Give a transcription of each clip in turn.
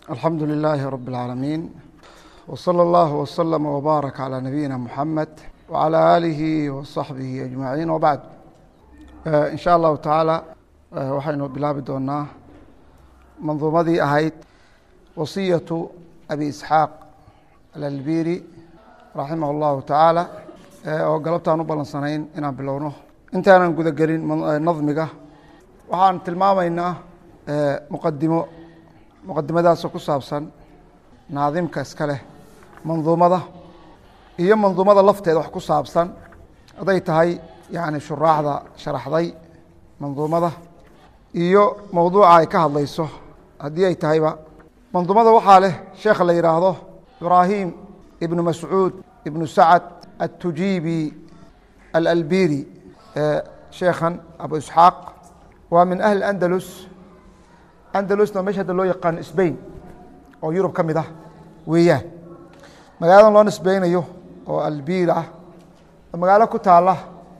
alxamdu lilaahi rab اlcaalamiin wslى اllah wslama wbaarak calى nabiyina muxamed wcalى aalihi waصaxbihi ajmaciin wbacd in sha allahu tacaala waxaynu bilaabi doonaa manduumadii ahayd wasiyatu abi isxaaq alalbiri raximah اllahu tacaala oo galabtaan u ballansanayn inaan bilowno intaanan guda gelin nadmiga waxaan tilmaamaynaa muqadimo muqadimadaasoo ku saabsan naadimka iska leh manduumada iyo manduumada lafteeda wax ku saabsan hadday tahay yani shuraaxda sharaxday manduumada iyo mowduuca ay ka hadlayso haddii ay tahayba manduumada waxaa leh sheekha la yidhaahdo ibraahim ibnu mascuud ibnu sacad التujibi alalbiri sheekhan abu isxaaq waa min ahli andalus andalusna meesha hadda loo yaqaano sbain oo yurub ka mid ah weeyaan magaaladan loo nisbeynayo oo albir ah magaalo ku taala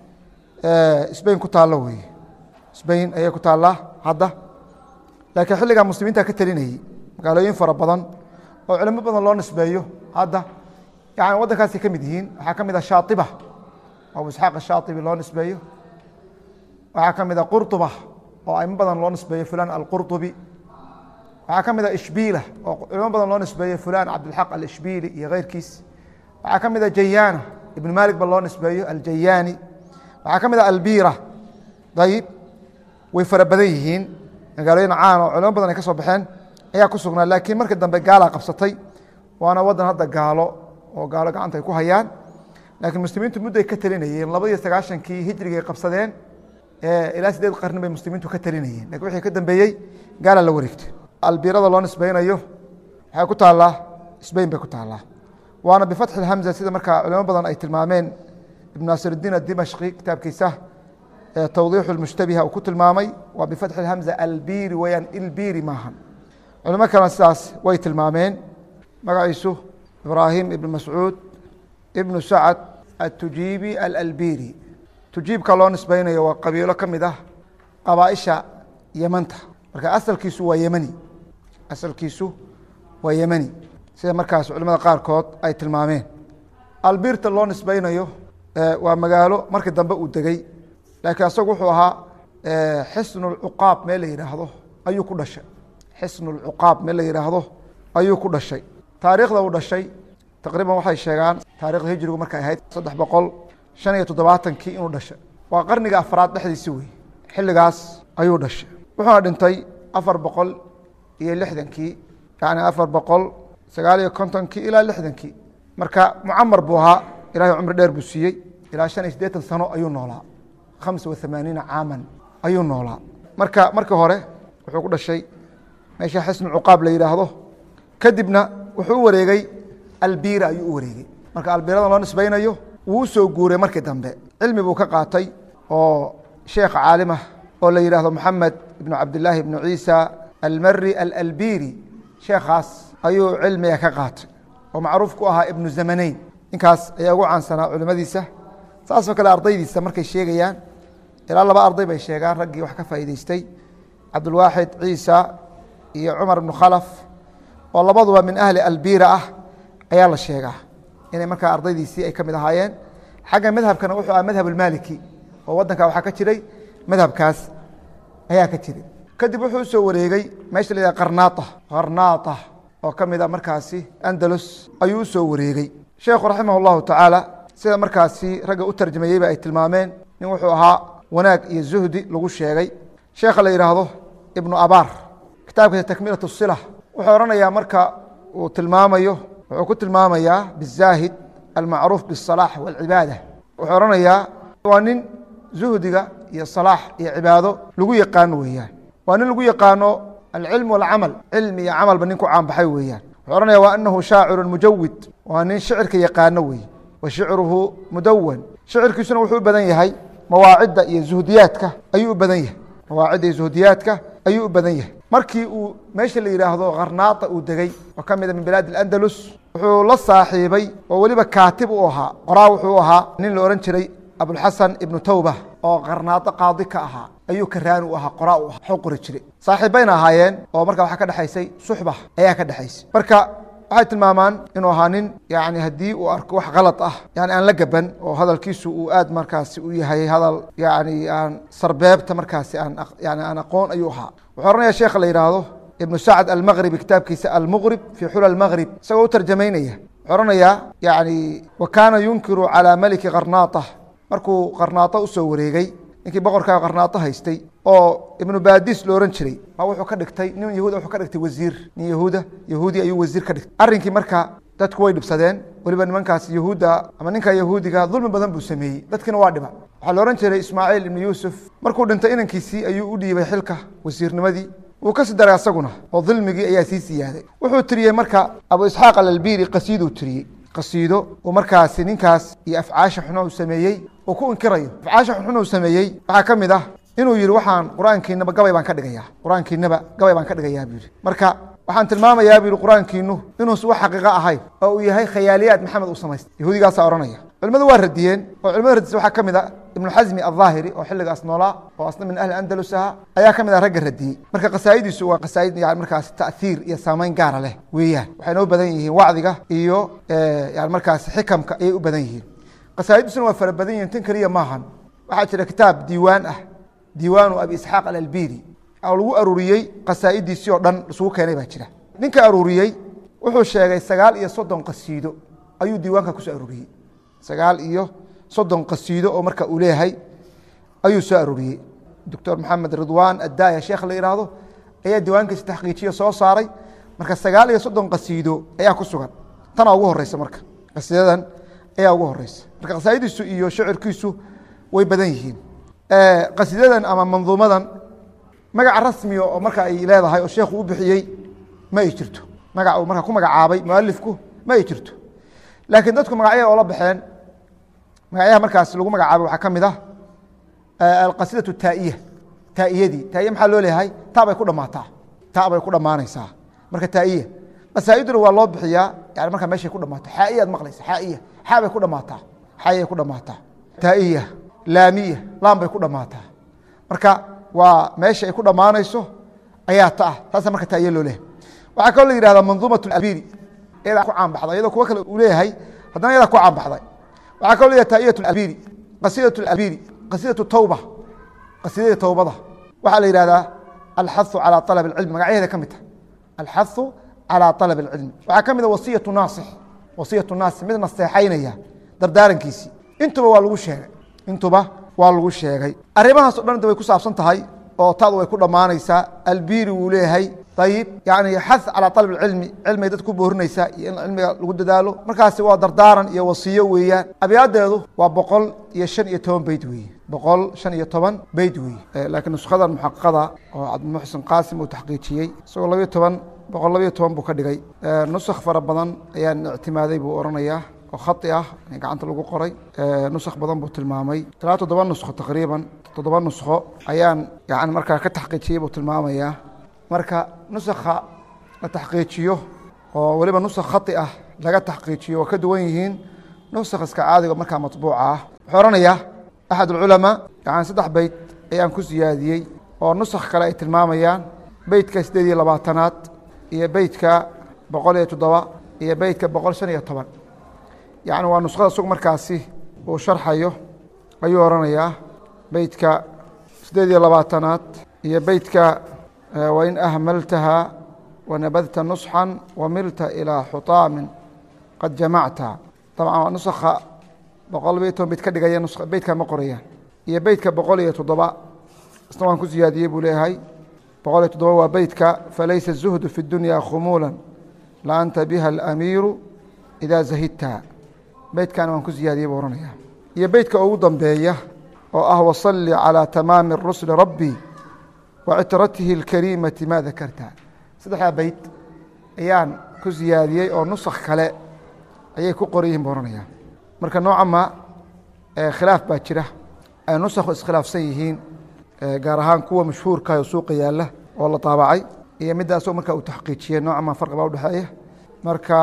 sbain ku taalo weeye sbain ayay ku taallaa hadda laakiin xilligaa muslimiinta ka telinayey magaalooyin fara badan oo culimo badan loo nisbeeyo hadda yani waddankaasay ka mid yihiin waxaa ka mid ah shaaiba abu isxaaq ashaaibi loo nisbeeyo waxaa ka mid a qurطuba oo aimo badan loo nisbeeyo fulan alqurطubi waxaa ka mid a ishbiila oo culimo badan loo nisbeeyo fulan cabdilxaq alishbiili iyo keyrkiis waxaa ka mid a jayaana ibn malik ba loo nisbeeyo aljayaani waxaa ka mid a albira ayib way fara badan yihiin magaalooyin caan oo culimo badan ay ka soo baxeen ayaa ku sugnaa laakiin markii dambe gaalaa qabsatay waana waddan hadda gaalo oo gaalo gacanta ay ku hayaan laakiin muslimiintu mudday ka telinayeen laba iyo sagaashankii hijrigay qabsadeen ilaa sideed qarni bay muslimiintu ka telinayeen lakin wixii ka dambeeyey gaala la wareegtay albirada loo nisbeynayo waxay ku taallaa sbain bay ku taallaa waana bifatxi اhamza sida markaa culimo badan ay tilmaameen ibn naasiruddiin adimashqi kitaabkiisa tawdiixu اlmushtabiha uu ku tilmaamay waa bifatxi اhamza albiri weyaan ilbiri maahan culimo kalena sidaas way tilmaameen magaciisu ibraahim ibn mascuud ibnu sacad atujiibi alalbiri tujiibka loo nisbeynayo waa qabiilo ka mid ah qabaaisha yemanta marka asalkiisu waa yemani asalkiisu waa yemani sida markaas culimada qaarkood ay tilmaameen albirta loo nisbeynayo waa magaalo markii dambe uu degey laakiin asagu wuxuu ahaa xisnu lcuqaab meel la yidhaahdo ayuu ku dhashay xisnu lcuqaab meel la yidhaahdo ayuu ku dhashay taariikhda uu dhashay taqriiban waxay sheegaan taarikhda hijrigu markay ahayd saddex boqol shan iyo toddobaatankii inuu dhashay waa qarniga afraad dhexdiisi wey xilligaas ayuu dhashay wuxuuna dhintay afar boqol iyo lixdankii yani afar boqol sagaal iyo kontonkii ilaa lixdankii marka mucamar buu ahaa ilahay cumri dheer buu siiyey ilaa shan iyo siddeetan sano ayuu noolaa khamsa wa hamaaniina caaman ayuu noolaa marka markii hore wuxuu ku dhashay meesha xisnu cuqaab la yidhaahdo kadibna wuxuu u wareegey albira ayuu u wareegey marka albirada loo nisbeynayo wuu u soo guuray markii dambe cilmi buu ka qaatay oo sheekh caalimah oo la yidhaahdo moxamed ibnu cabdilaahi ibnu ciisa almari alalbiri sheekhaas ayuu cilmiga ka qaatay oo macruuf ku ahaa ibnu zamaneyn ninkaas ayaa ugu caansanaa culimadiisa saasoo kale ardaydiisa markay sheegayaan ilaa laba arday bay sheegaan raggii wax ka faa'iideystay cabdulwaaxid ciisa iyo cumar ibnu khalaf oo labaduba min ahli albira ah ayaa la sheegaa inay markaa ardaydiisii ay ka mid ahaayeen xagga madhabkana wuxuu aha madhab almaliki oo waddanka waxaa ka jiray madhabkaas ayaa ka jiray kadib wuxuu usoo wareegey meesha la yidhaha qarnaata qarnaata oo ka mid a markaasi andalus ayuu usoo wareegey sheekhu raximah allahu tacaala sida markaasi ragga u tarjamayeyba ay tilmaameen nin wuxuu ahaa wanaag iyo zuhdi lagu sheegay sheekha la yidhaahdo ibnu abaar kitaabkiisa takmilat sila wuxuu odhanayaa marka uu tilmaamayo wuxuu ku tilmaamayaa bizaahid almacruuf biالsalaax wاlcibaada wuxuu odhanayaa waa nin zuhdiga iyo salaax iyo cibaado lagu yaqaano weeyaan waa nin lagu yaqaano alcilm wاlcamal cilmi iyo camalba nin ku caanbaxay weeyaan wuxuu odhanaya wa anahu shaaciru mujawid waa nin shicirka yaqaano weeye wa shicruhu mudawan shicirkiisuna wuxuu u badan yahay mawaacidda iyo zuhdiyaadka ayuu u badan yahay mawaacidda iyo zuhdiyaadka ayuu u badan yahay markii uu meesha la yidhaahdo kharnaata uu degey oo ka mida min bilaad اlandalus wuxuu la saaxiibay oo weliba kaatib u ahaa qoraa wuxuu ahaa nin la ohan jiray abulxasan ibnu tawba oo qarnaado qaadi ka ahaa ayuu karaan u ahaa qoraa u ahaa xog qori jiray saaxiibbayna ahaayeen oo marka waxaa ka dhexaysay suxba ayaa ka dhexaysay marka waxay tilmaamaan inuu ahaa nin yani haddii uu arko wax kalad ah yani aan la gaban oo hadalkiisu uu aad markaasi u yahay hadal yani aan sarbeebta markaasi aan yani aan aqoon ayuu ahaa wuxuu oranaya sheekha la yidhaahdo ibnu sacd almaqribi kitaabkiisa almuqrib fii xula almaqrib isagoo u tarjamaynaya wuxuu oranayaa yani wa kaana yunkiru calaa meliki qarnaata markuu qarnaato usoo wareegay ninkii boqorkaa qarnaato haystay oo ibnu baadis lo ohan jiray ma wuxuu ka dhigtay nin yahuuda wuxuu ka dhigtay wasiir nin yahuuda yahuudi ayuu wasiir ka dhigtay arrinkii marka dadku way dhibsadeen weliba nimankaas yahuudda ama ninka yahuudiga dulmi badan buu sameeyey dadkiina waa dhiba waxaa la ohan jiray ismaaciil ibnu yuusuf markuu dhintay inankiisii ayuu u dhiibay xilka wasiirnimadii wuu ka sii daray asaguna oo dulmigii ayaa sii siyaaday wuxuu tiriyey marka abu isxaaq alalbiri qasiiduu tiriyey qasiido uu markaasi ninkaas iyo afcaasha xuna uu sameeyey uu ku inkirayo afcaasha xunxun uu sameeyey waxaa ka mid ah inuu yihi waxaan qur-aankiinaba gabay baan ka dhigayaa qur-aankiinaba gabay baan ka dhigayaa buu yihi marka waxaan tilmaamayaa buu yihi qur-aankiinu inuusan wax xaqiiqo ahayn oo uu yahay khayaaliyaad maxamed uu samaystay yahuudigaasaa odhanaya culimadu waa radiyeen oo culimada radisa waxaa ka mid a ibnu xasmi alظaahiri oo xilligaas noolaa oo asna min ahli andalus aha ayaa ka mid ah ragga radiyey marka qasaa'idiisu waa qasaa'id yani markaas ta'hiir iyo saamayn gaara leh weeyaan waxayna u badan yihiin wacdiga iyo yani markaas xikamka ayay u badan yihiin qasaa'iddiisuna waa fara badan yihin tan keliya maahan waxaa jira kitaab diiwaan ah diiwaanu abi isxaaq alalbiri oo lagu aruuriyey qasaa'idiisii oo dhan isugu keenay baa jira ninka aruuriyey wuxuu sheegay sagaal iyo soddon qasiido ayuu diiwaanka kusoo aruuriyey sagaal iyo soddon qasiido oo marka uu leeyahay ayuu soo arooriyey doctor maxamed ridwan addaaya sheekh la yidhaahdo ayaa diiwaankiisa taxqiijiyo soo saaray marka sagaal iyo soddon qasiido ayaa ku sugan tanaa ugu horeysa marka qasiidadan ayaa ugu horeysa marka qasaa'idiisu iyo shacirkiisu way badan yihiin qasiidadan ama manduumadan magaca rasmiga oo marka ay leedahay oo sheekhu u bixiyey ma ay jirto magac uu marka ku magacaabay mualifku ma ay jirto laakiin dadku magacyada oola baxeen magacyaha markaas lagu magacaabay waxaa ka mid ah alqasidatu taa'iya taa'iyadii taa'iya maxaa loo leeyahay taa bay ku dhammaataa taa bay ku dhammaanaysaa marka taa'iya qasaa'iduna waa loo bixiyaa yani markaa meeshay ku dhammaato xaa'iyaad maqlaysa xaa'iya xaa bay ku dhammaataa xaayay ku dhammaataa taa'iya laamiya laan bay ku dhammaataa marka waa meesha ay ku dhammaanayso ayaa ta ah taasa marka taa'iya loo leeyahay waxaa kaloo la yihahdaa manduumat albiri iyadaa ku caanbaxday iyadoo kuwo kale uu leeyahay haddana iyadaa ku caanbaxday waxaa kaloo leeyahay taa'iyat albiri qasiidat albiri qasiidatu tawba qasiidada towbada waxaa la yihahdaa alxahu calى alab اcilmi magacyaheeda ka mid tahay alxahu calى alab اlcilmi waxaa ka mid a wasiyatu naasix wasiyatu naasix mid naseexaynaya dardaarankiisii intuba waa lagu sheegay intuba waa lagu sheegay arrimahaas o dhan inta way ku saabsan tahay oo taadu way ku dhammaanaysaa albiri wuu leeyahay ayib yani xath calى alab اcilmi cilmigay dad ku boorinaysaa iyo in cilmiga lagu dadaalo markaasi waa dardaaran iyo wasiyo weeyaan abiyaadeedu waa boqol iyo shan iyo toban beyt weeye boqol shan iyo toban beyt weeye laakiin nuskadan muxaqada oo cabdimuxsin qaasim uu taxqiijiyey isagoo labiyo toban boqol labiyo toban buu ka dhigay nusakh fara badan ayaan ictimaaday buu oranayaa oo khai ah gacanta lagu qoray nusakh badan buu tilmaamay ilaa toddoba nuskho taqriiban toddoba nuskho ayaan yani markaa ka taxqiijiyey buu tilmaamayaa marka nusakha la taxqiijiyo oo weliba nusakh khai ah laga taxqiijiyo waa ka duwan yihiin nusakh iska caadiga markaa matbuuca ah wuxuu oranayaa axad اculamaa yani saddex beyt ayaan ku siyaadiyey oo nusakh kale ay tilmaamayaan beytka sideed iyo labaatanaad iyo beytka boqol iyo toddoba iyo beytka boqol shan iyo toban yani waa nuskhada sug markaasi uu sharxayo ayuu oranayaa beytka sideed iyo labaatanaad iyo beytka wain ahmaltaha wanabadta nusxan wamilta ilىa xutaamin qad jamacta dabcan waa nusakha boqol labiyo toban beyt ka dhigaya beytka ma qorayaan iyo beytka boqol iyo toddoba isna waan ku siyaadiyey buu leeyahay boqol iyo toddoba waa beytka falaysa الzuhdu fi اdunya khumuula la anta biha alamiiru ida zahidta beytkana waan ku siyaadiyey buu ohanaya iyo beytka ugu dambeeya oo ah waصali calى tamaami rusli rabbi wacitratihi اlkariimati ma dakarta saddexdaa beyt ayaan ku siyaadiyey oo nusakh kale ayay ku qoran yihin buu ohanaya marka nooca ma khilaaf baa jira ay nusakhu iskhilaafsan yihiin gaar ahaan kuwa mashhuurka oo suuqa yaala oo la taabacay iyo middaasoo marka uu taxqiijiyey nooca ma farqi baa udhexeeya marka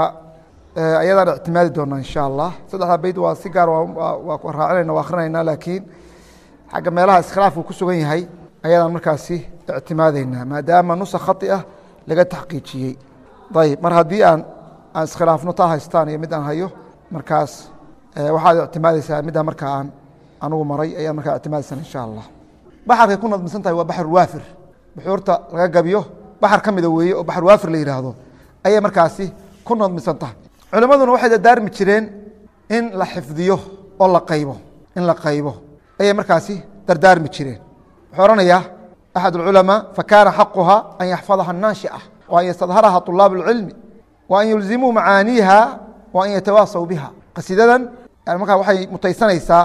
ayadaan ictimaadi doonaa insha allah saddexdaa beyt waa si gaar waa ku raacinayna waa akrinayna laakiin xagga meelaha iskhilaafku ku sugan yahay ayadaan markaasi ictimaadeynaa maadaama nusa khai ah laga taxqiijiyey ayb mar haddii aan aan iskhilaafno taa haystaan iyo mid aan hayo markaas waxaad ictimaadeysaa middaa markaa aan anugu maray ayaad markaa ictimaadeysan insha allah baxarkay ku nadmisan tahay waa baxr waafir buxuurta laga gabiyo baxar ka mida weeye oo baxr waafir la yidhaahdo ayay markaasi ku nadmisan tahay culimmaduna waxay dadaarmi jireen in la xifdiyo oo la qaybo in la qaybo ayay markaasi dardaarmi jireen wuxuu ohanayaa axad اculamaa fakaana xaquha an yaxfadaha الnaashica wa an yastadharaha طulaab اlcilmi wa an yulzimuu macaaniiha wa an yatawaasaw biha qasiidadan markaa waxay mutaysanaysaa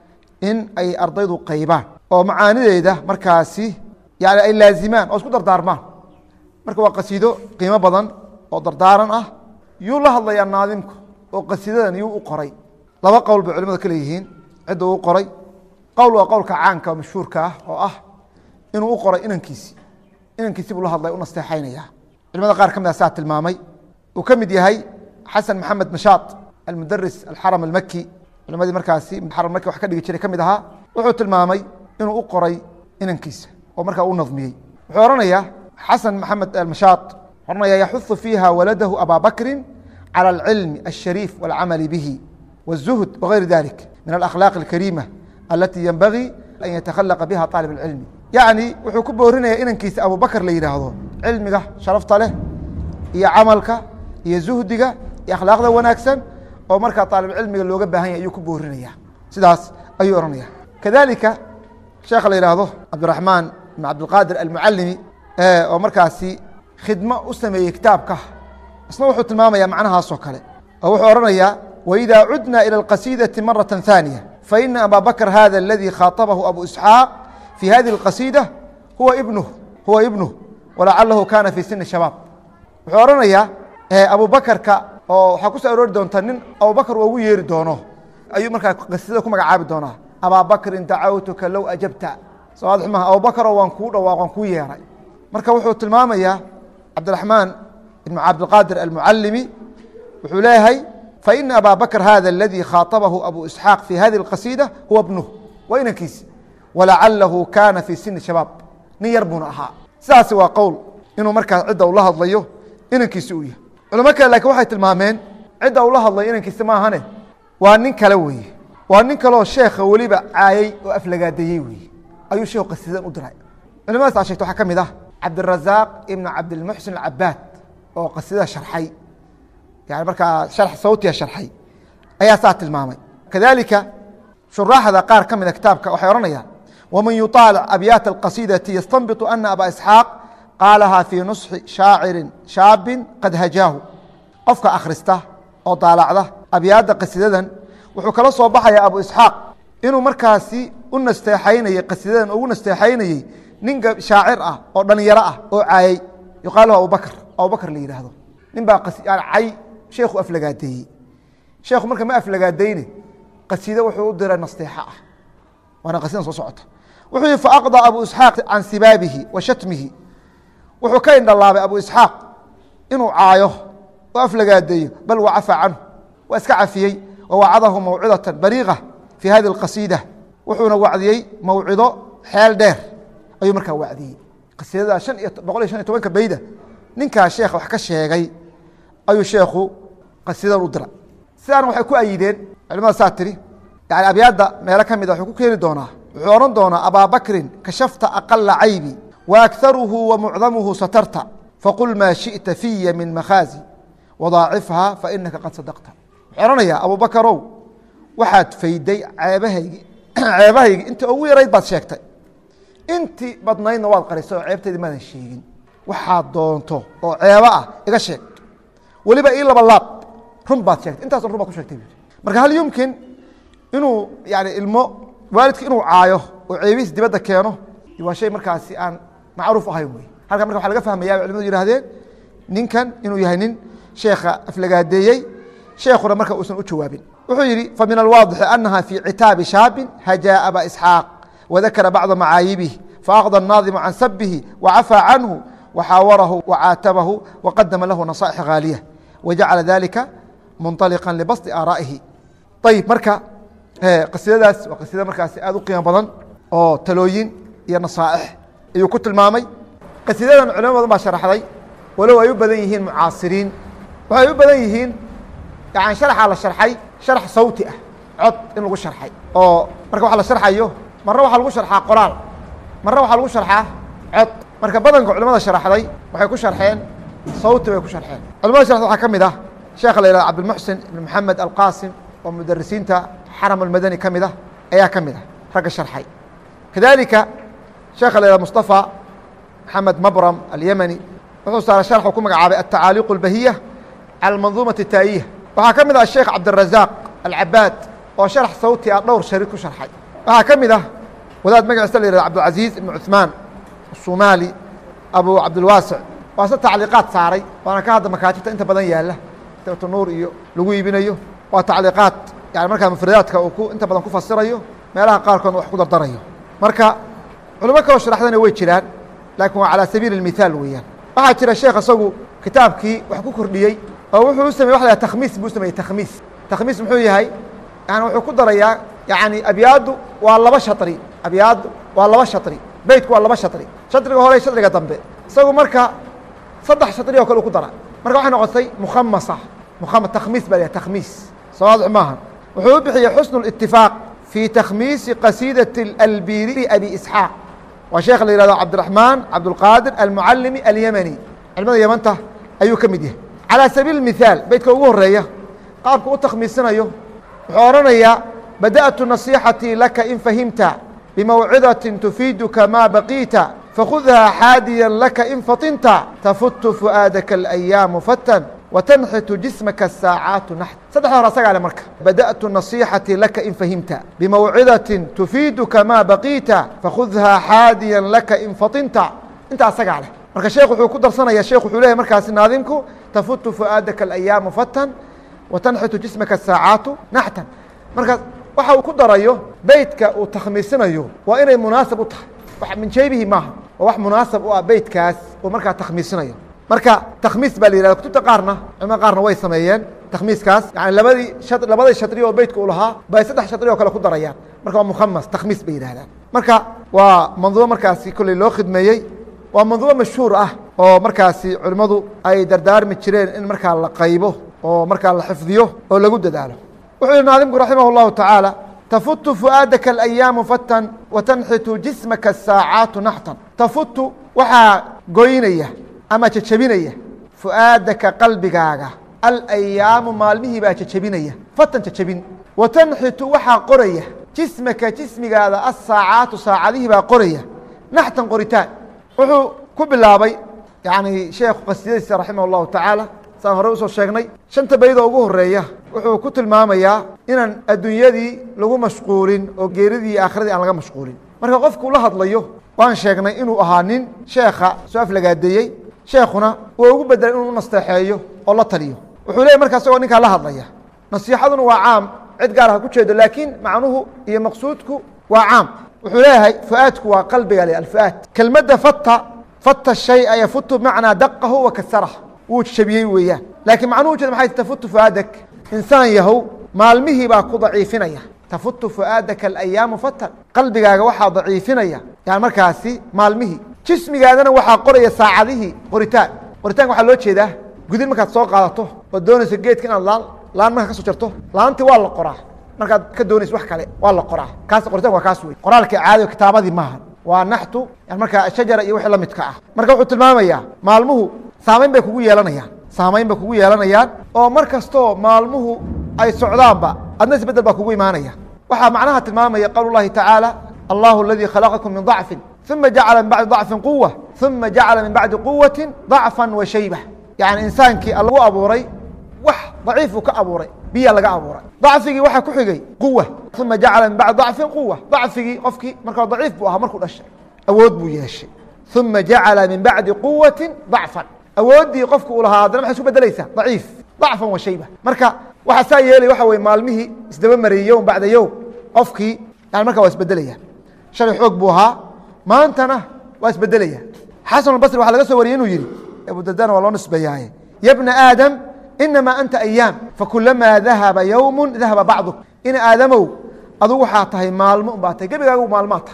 in ay ardaydu qaybaan oo macaanideeda markaasi yani ay laazimaan oo isku dardaarmaan marka waa qasiido qiimo badan oo dardaaran ah yuu la hadlayaa naadimku oo qasiidadan yuu u qoray laba qowl bay culimadu ka leeyihiin cidda uu qoray qowl waa qowlka caanka oo mashhuurka ah oo ah inuu u qoray inankiisi inankiisi buu la hadlay u nasteexaynaya culimada qaar ka mid a saa tilmaamay uu ka mid yahay xasan maxamed mashaad almudaris alxaram almaki culimadii markaasi xaram maki wax ka dhigi jiray ka mid ahaa wuxuu tilmaamay inuu u qoray inankiisa oo markaa u nadmiyey wuxuu ohanayaa xasan maxamed almashaad ohanaya yaxuثu fiiha waladahu abaa bakri calى اlcilmi الshariif wاlcamali bihi wالzuhd wغayri dalik min alakhlaaq اlkariima alati yenbagii an yatakhalaqa biha طaalib اlcilmi yacni wuxuu ku boorinaya inankiisa abubakr la yidhaahdo cilmiga sharafta leh iyo camalka iyo zuhdiga iyo akhlaaqda wanaagsan oo markaa aalibcilmiga looga baahan yahy ayuu ku boorinaya sidaas ayuu ohanaya kadalika sheekha la yidhaahdo cabdiraxmaan ibn cabdilqaadir almucalimi oo markaasi khidmo u sameeyey kitaabka isna wuxuu tilmaamaya macnahaasoo kale oo wuxuu ohanayaa waإida cudna ilى اlqasiidaةi maraة ثaaniية faina abا bakr hada اladي khaaطabahu abu isxaaq fi hadihi اlqasiidة huwa ibnuh huwa ibnuh walacalahu kana fi sini shabaab wuxuu ohanayaa abu bakrka oo waxaa ku soo aroori doonta nin abubakr ugu yeeri doono ayuu markaa qasiidada ku magacaabi doonaa abaa bakrin dacawtuka low ajabta sawaad xumaha abubakro waan kuu dhawaaq waan kuu yeeray marka wuxuu tilmaamayaa cabdiraxmaan ibn cabdilqaadir almucalimi wuxuu leeyahay faina abaa bakr hada aladii khaaطabahu abu isxaaq fi hadihi اlqasiida huwa bnuh waa inankiisi walacalahu kana fi sini shabaab nin yar buuna ahaa sidaasi waa qowl inuu markaa cidda ula hadlayo inankiisi uu yahay culamo kale lakin waxay tilmaameen cidda ula hadlayo inankiisi maahane waa nin kale weeye waa nin kaleoo sheekha weliba caayey oo aflagaadeeyey weeye ayuu sheekhu qasiidan u diray culimadaas aa shegta waxaa ka mid ah cabdirazaaq ibn cabdilmuxsin alcabaad oo qasiidada sharxay yani markaa sharx sawtiga sharxay ayaa saa tilmaamay kadalika shuraaxda qaar ka mida kitaabka waxay odhanayaan waman yuطaalic abyaata alqasiidati yastanbiطu ana aba isxaaq qaalaha fii nusxi shaacirin shaabin qad hajaahu qofka akhrista oo daalacda abyaadda qasiidadan wuxuu kala soo baxaya abu isxaaq inuu markaasi u nasteexaynayey qasiidadan ugu nasteexaynayey nin shaacir ah oo dhalinyaro ah oo caayey yuqaalahu abubakr abubakr la yidhaahdo nin baa cay sheekhu aflagaadeeyey sheekhu marka ma aflagaadeyne qasiide wuxuu u diray nasteexa ah waana qasiidan soo socota wuxuu yihi faaqضى abu isxaaq can sibaabihi wa shatmihi wuxuu ka indhalaabay abu isxaaq inuu caayo oo aflagaadeeyo bal wacafa canhu waa iska cafiyey wawacadahu mawcidaة baliiqa fi hadi اqasiida wuxuuna wacdiyey mawcido xeel dheer ayuu markaa wacdiyey qasiidada an iyo boqol iyo shan iyo tobanka beyda ninkaa sheekh wax ka sheegay ayuu sheekhu qasiidan u dira sidaan waxay ku ayideen culimada saa tiri yani abyaadda meelo ka mida wuxuu ku keeni doonaa wuxuu odhan doonaa abaa bakrin kashafta aqala caybi waakharuhu wamucdamuhu satarta faqul maa shiئta fiya min makhaazi wadaacifha fainaka qad sadaqta wuxuu ohanayaa abubakarow waxaad fayday ceebahaygi ceebahaygi intii ugu yarayd baad sheegtay intii badnaydna waad qarisay oo ceebtaydi maadan sheegin waxaad doonto oo ceebo ah iga sheeg weliba ii laba laab run baad sheegtay intaaso run baad ku shegtay marka hal yumkin inuu yani ilmo waalidka inuu caayo oo ceebihiis dibadda keeno waa shay markaasi aan macruuf ahayn wey halkan marka waxa laga fahmaya bay culimadu yihahdeen ninkan inuu yahay nin sheekha aflagaadeeyey sheekuna marka uusan u jawaabin wuxuu yihi famin alwaadixi anaha fii citaabi shaabin hajaa aba isxaaq wadakara bacda macaayibih faaqضى الnaadimu can sabihi wacafى canhu waxaawarahu wacaatabahu waqadama lahu naصائح haaliya wajacala dalika munطaliqa libasطi aaraa'ihi ayib marka qasiidadaas waa qasiida markaasi aad u qiimo badan oo talooyin iyo nasaaix ayuu ku tilmaamay qasiidadan culimo badan baa sharaxday walow ay u badan yihiin mucaasiriin waxay u badan yihiin yani sharaxaa la sharxay sharax sawti ah cod in lagu sharxay oo marka wax la sharxayo marna waxaa lagu sharxaa qoraal marna waxaa lagu sharxaa cod marka badanka culimada sharaxday waxay ku sharxeen sawti bay ku sharxeen culimada sharxda waxaa ka mid ah sheekha la yihahdo cabdilmuxsin ibn maxamed alqasim oo mudarisiinta xaram almadani ka mid ah ayaa ka mid ah ragga sharxay kadalika sheekha la yihahdo mustafa maxamed mabram alyemani wuxuu saaray sharxu ku magacaabay atacaaliiq اlbahiya cala manduumati taayiya waxaa ka mid ah sheekh cabdirazaq alcabaad oo sharax sawti ah dhowr sharid ku sharxay waxaa ka mid ah wadaad magaciisa la yihahdo cabdilcaziiz ibn cuثmaan الsumaali abu cabdilwaasic waa se tacliiqaad saaray waana ka hadda makaatibta inta badan yaala kitaabat nuur iyo lagu iibinayo waa tacliiqaad yani markaa mufradaadka uu ku inta badan ku fasirayo meelaha qaarkoodna wax ku dardarayo marka culimo kaloo sharaxdana way jiraan laakiin waa calaa sabiili اmithaal weeyaan waxaa jira sheekh isagu kitaabkii wax ku kordhiyey oo wuxuu u samey wa la takhmiis buu sameeyey takhmiis takhmiis muxuu yahay yani wuxuu ku darayaa yani abyaaddu waa laba shaطri abyaaddu waa laba shaطri beytku waa laba shaطri shaطriga hore shaطriga dambe isagu marka saddex shaطri oo kale u ku dara marka waxay noqotay mukhamasa mukhama takhmiis ba la takhmiis sawaadix maaha wuxuu u bixiyey xusnu اlitifaaq fii takhmiisi qasiidaة albiri abi isxaaq waa sheekh la yihahdo cabdiraحmaan cabdulqaadir almucalimi alyemani culimada yemanta ayuu ka mid yahay calى sabiil mithaal beytka ugu horeeya qaabka u takhmiisinayo wuxuu odhanayaa badأtu نaصيxatي laka in fahimta bmawcidaة tufiiduka ma baqiita fakhudha xaadiya laka in faطinta tafutu fu'aadaka الأyaamu fatan وتنxitu جismka الsaaعaaت naxt saddexda hor asagaa le marka badأtu نaصيxatي laka in fahimta bmawcidaة tufiiduka ma baqiita fakhudha xaadiya laka in faطinta inta asagaa leh marka sheekh wuxuu ku darsanaya sheekh wuxuu leyahy markaasi naadimku tafutu fu'aadaka الأyaamu fatan وتنxitu جismaka الsaaعaatu naxtan marka waxa uu ku darayo beytka uu takhmiisinayo waa inay munaasab u tahay min jeybihi maaha waa wax munaasab u ah beytkaas uu markaa takhmiisinayo marka takhmiis baa la yihahda kutubta qaarna culimada qaarna way sameeyeen takhmiiskaas yani labadii labadii shadri oo beytka u lahaa bay saddex shadri oo kale ku darayaan marka waa mukhamas takhmiis bay yidhahdaan marka waa manduumo markaasi kolley loo khidmeeyey waa manduumo mashhuur ah oo markaasi culimmadu ay dardaarmi jireen in markaa la qaybo oo markaa la xifdiyo oo lagu dadaalo wuxuu yihi naadimku raximah الlahu taعaalى tafutu fu'aadaka الأyaamu fatan watanxitu jismaka الsaacaatu naxtan tafutu waxaa goynaya ama jejebinaya fu'aadaka qalbigaaga alayaamu maalmihii baa jejebinaya fatan jejebin watanxitu waxaa qoraya jismaka jismigaada asaacaatu saacadihii baa qoraya naxtan qoritaan wuxuu ku bilaabay yani sheekhu qasiyadiisa raximah الlahu taعaalى saan hore usoo sheegnay shanta baydoo ugu horeeya wuxuu ku tilmaamayaa inaan adduunyadii lagu mashquulin oo geeridii iyo aakhiradii aan laga mashquulin marka qofkuu la hadlayo waan sheegnay inuu ahaa nin sheekha soo aflagaadeeyey sheekhuna waa ugu bedelay inuu nasteexeeyo oo la taliyo wuxuu leeyay markaa isagoo ninkaa la hadlaya nasiixaduna waa caam cid gaar ha ku jeedo laakiin macnuhu iyo maqsuudku waa caam wuxuu leeyahay fu'aadku waa qalbiga le alfu'aad kelmadda fata fata shaya yafutu bimacnaa daqahu wa kasarah wuu jabiyey weeyaan laakiin macnuhu ujeeda maxay tafutu fu'aadak insaan yahow maalmihii baa ku daciifinaya tafutu fu'aadaka alayaamu fatan qalbigaaga waxaa daciifinaya yani markaasi maalmihii jismigaadana waxaa qoraya saacadihii qoritaan qoritaanka waxaa loo jeedaa gudin markaad soo qaadato oo doonayso geedka inaad laan laan markaa ka soo jarto laantii waa la qoraa markaad ka doonayso wax kale waa la qoraa kaas qoritanka waa kaas wey qoraalka caadiga kitaabadii maaha waa naxtu yani markaa shajara iyo wixii la midka ah marka wuxuu tilmaamayaa maalmuhu saamayn bay kugu yeelanayaan saamayn bay kugu yeelanayaan oo mar kastoo maalmuhu ay socdaanba adna isbedel baa kugu imaanaya waxaa macnaha tilmaamaya qowl اllahi taعaalى allahu اladii khalaqakum min ضacfi ثuma jacala min bacdi ضacfi quwa ثuma jacala min bacdi quwati ضacfa wa shayba yani insaankii lagu abuuray wax daciifuu ka abuuray biya laga abuuray ضacfigii waxaa ku xigay quwa uma jacala min bacdi ضacfi quwa ضacfigii qofkii markaa daciif buu ahaa markuu dhashay awood buu yeeshay uma jacala min bacdi quwati ضacfan awooddii qofku uu lahaa haddana maxay isku bedelaysaa daciif ضacfan wa shayba marka waxaa saa yeelay waxa weye maalmihii isdaba mariyey yowm bacda yowm qofkii yani markaa waa isbedelaya shalay xoog buu ahaa maantana waa isbedelaya xasan albasri waxaa laga soo wariyey inuu yihi abudardana waa loo nisbeeyaaye ya bna aadam inamaa anta ayaam fakulamaa dahaba yowmu dahaba bacduk in aadamow adugu waxaa tahay maalmo un baa tahay gebigaagu maalmaa tahay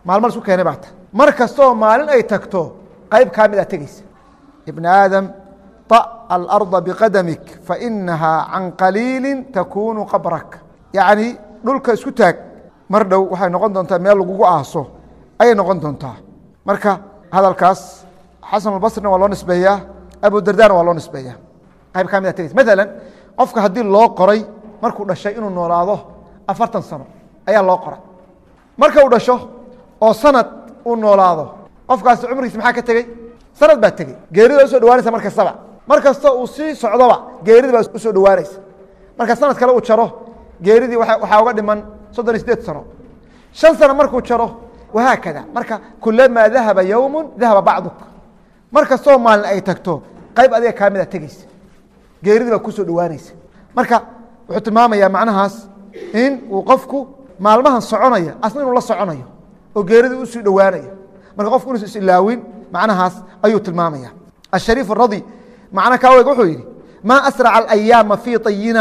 maalmo isku keenay baata mar kastoo maalin ay tagto qayb kaa mid aa tegeysa ibn aadam طأ alarda bqadamik fainahaa can qaliili takunu qabrak yacni dhulka isku taag mar dhow waxay noqon doontaa meel lagugu aaso ayay noqon doontaa marka hadalkaas xasan albasrina waa loo nisbeeyaa abu dardana waa loo nisbeeyaa qayb kaa mid aa tegeysa maala qofka haddii loo qoray markuu dhashay inuu noolaado afartan sano ayaa loo qoray marka uu dhasho oo sanad uu noolaado qofkaasi cumrigiis maxaa ka tegey sanad baa tegey geerida usoo dhawaanaysa mar kastaba mar kasta uu sii socdoba geeridi baa usoo dhawaanaysa marka sanad kale uu jaro geeridii waxaa uga dhiman soddon iyo sideed sano shan sano markuu jaro wahaakada marka kulamaa dahaba yowmu dahaba bacduk mar kastoo maalin ay tagto qayb adiga kaa mid a tegeysa geeridii baa kusoo dhawaanaysa marka wuxuu tilmaamayaa macnahaas in uu qofku maalmahan soconaya asna inuu la soconayo oo geeridii usii dhowaanayo marka qofku inuusa isilaawin macnahaas ayuu tilmaamaya ashariif radi macna kaaweg wuxuu yidhi maa asraca alayaama fii ayina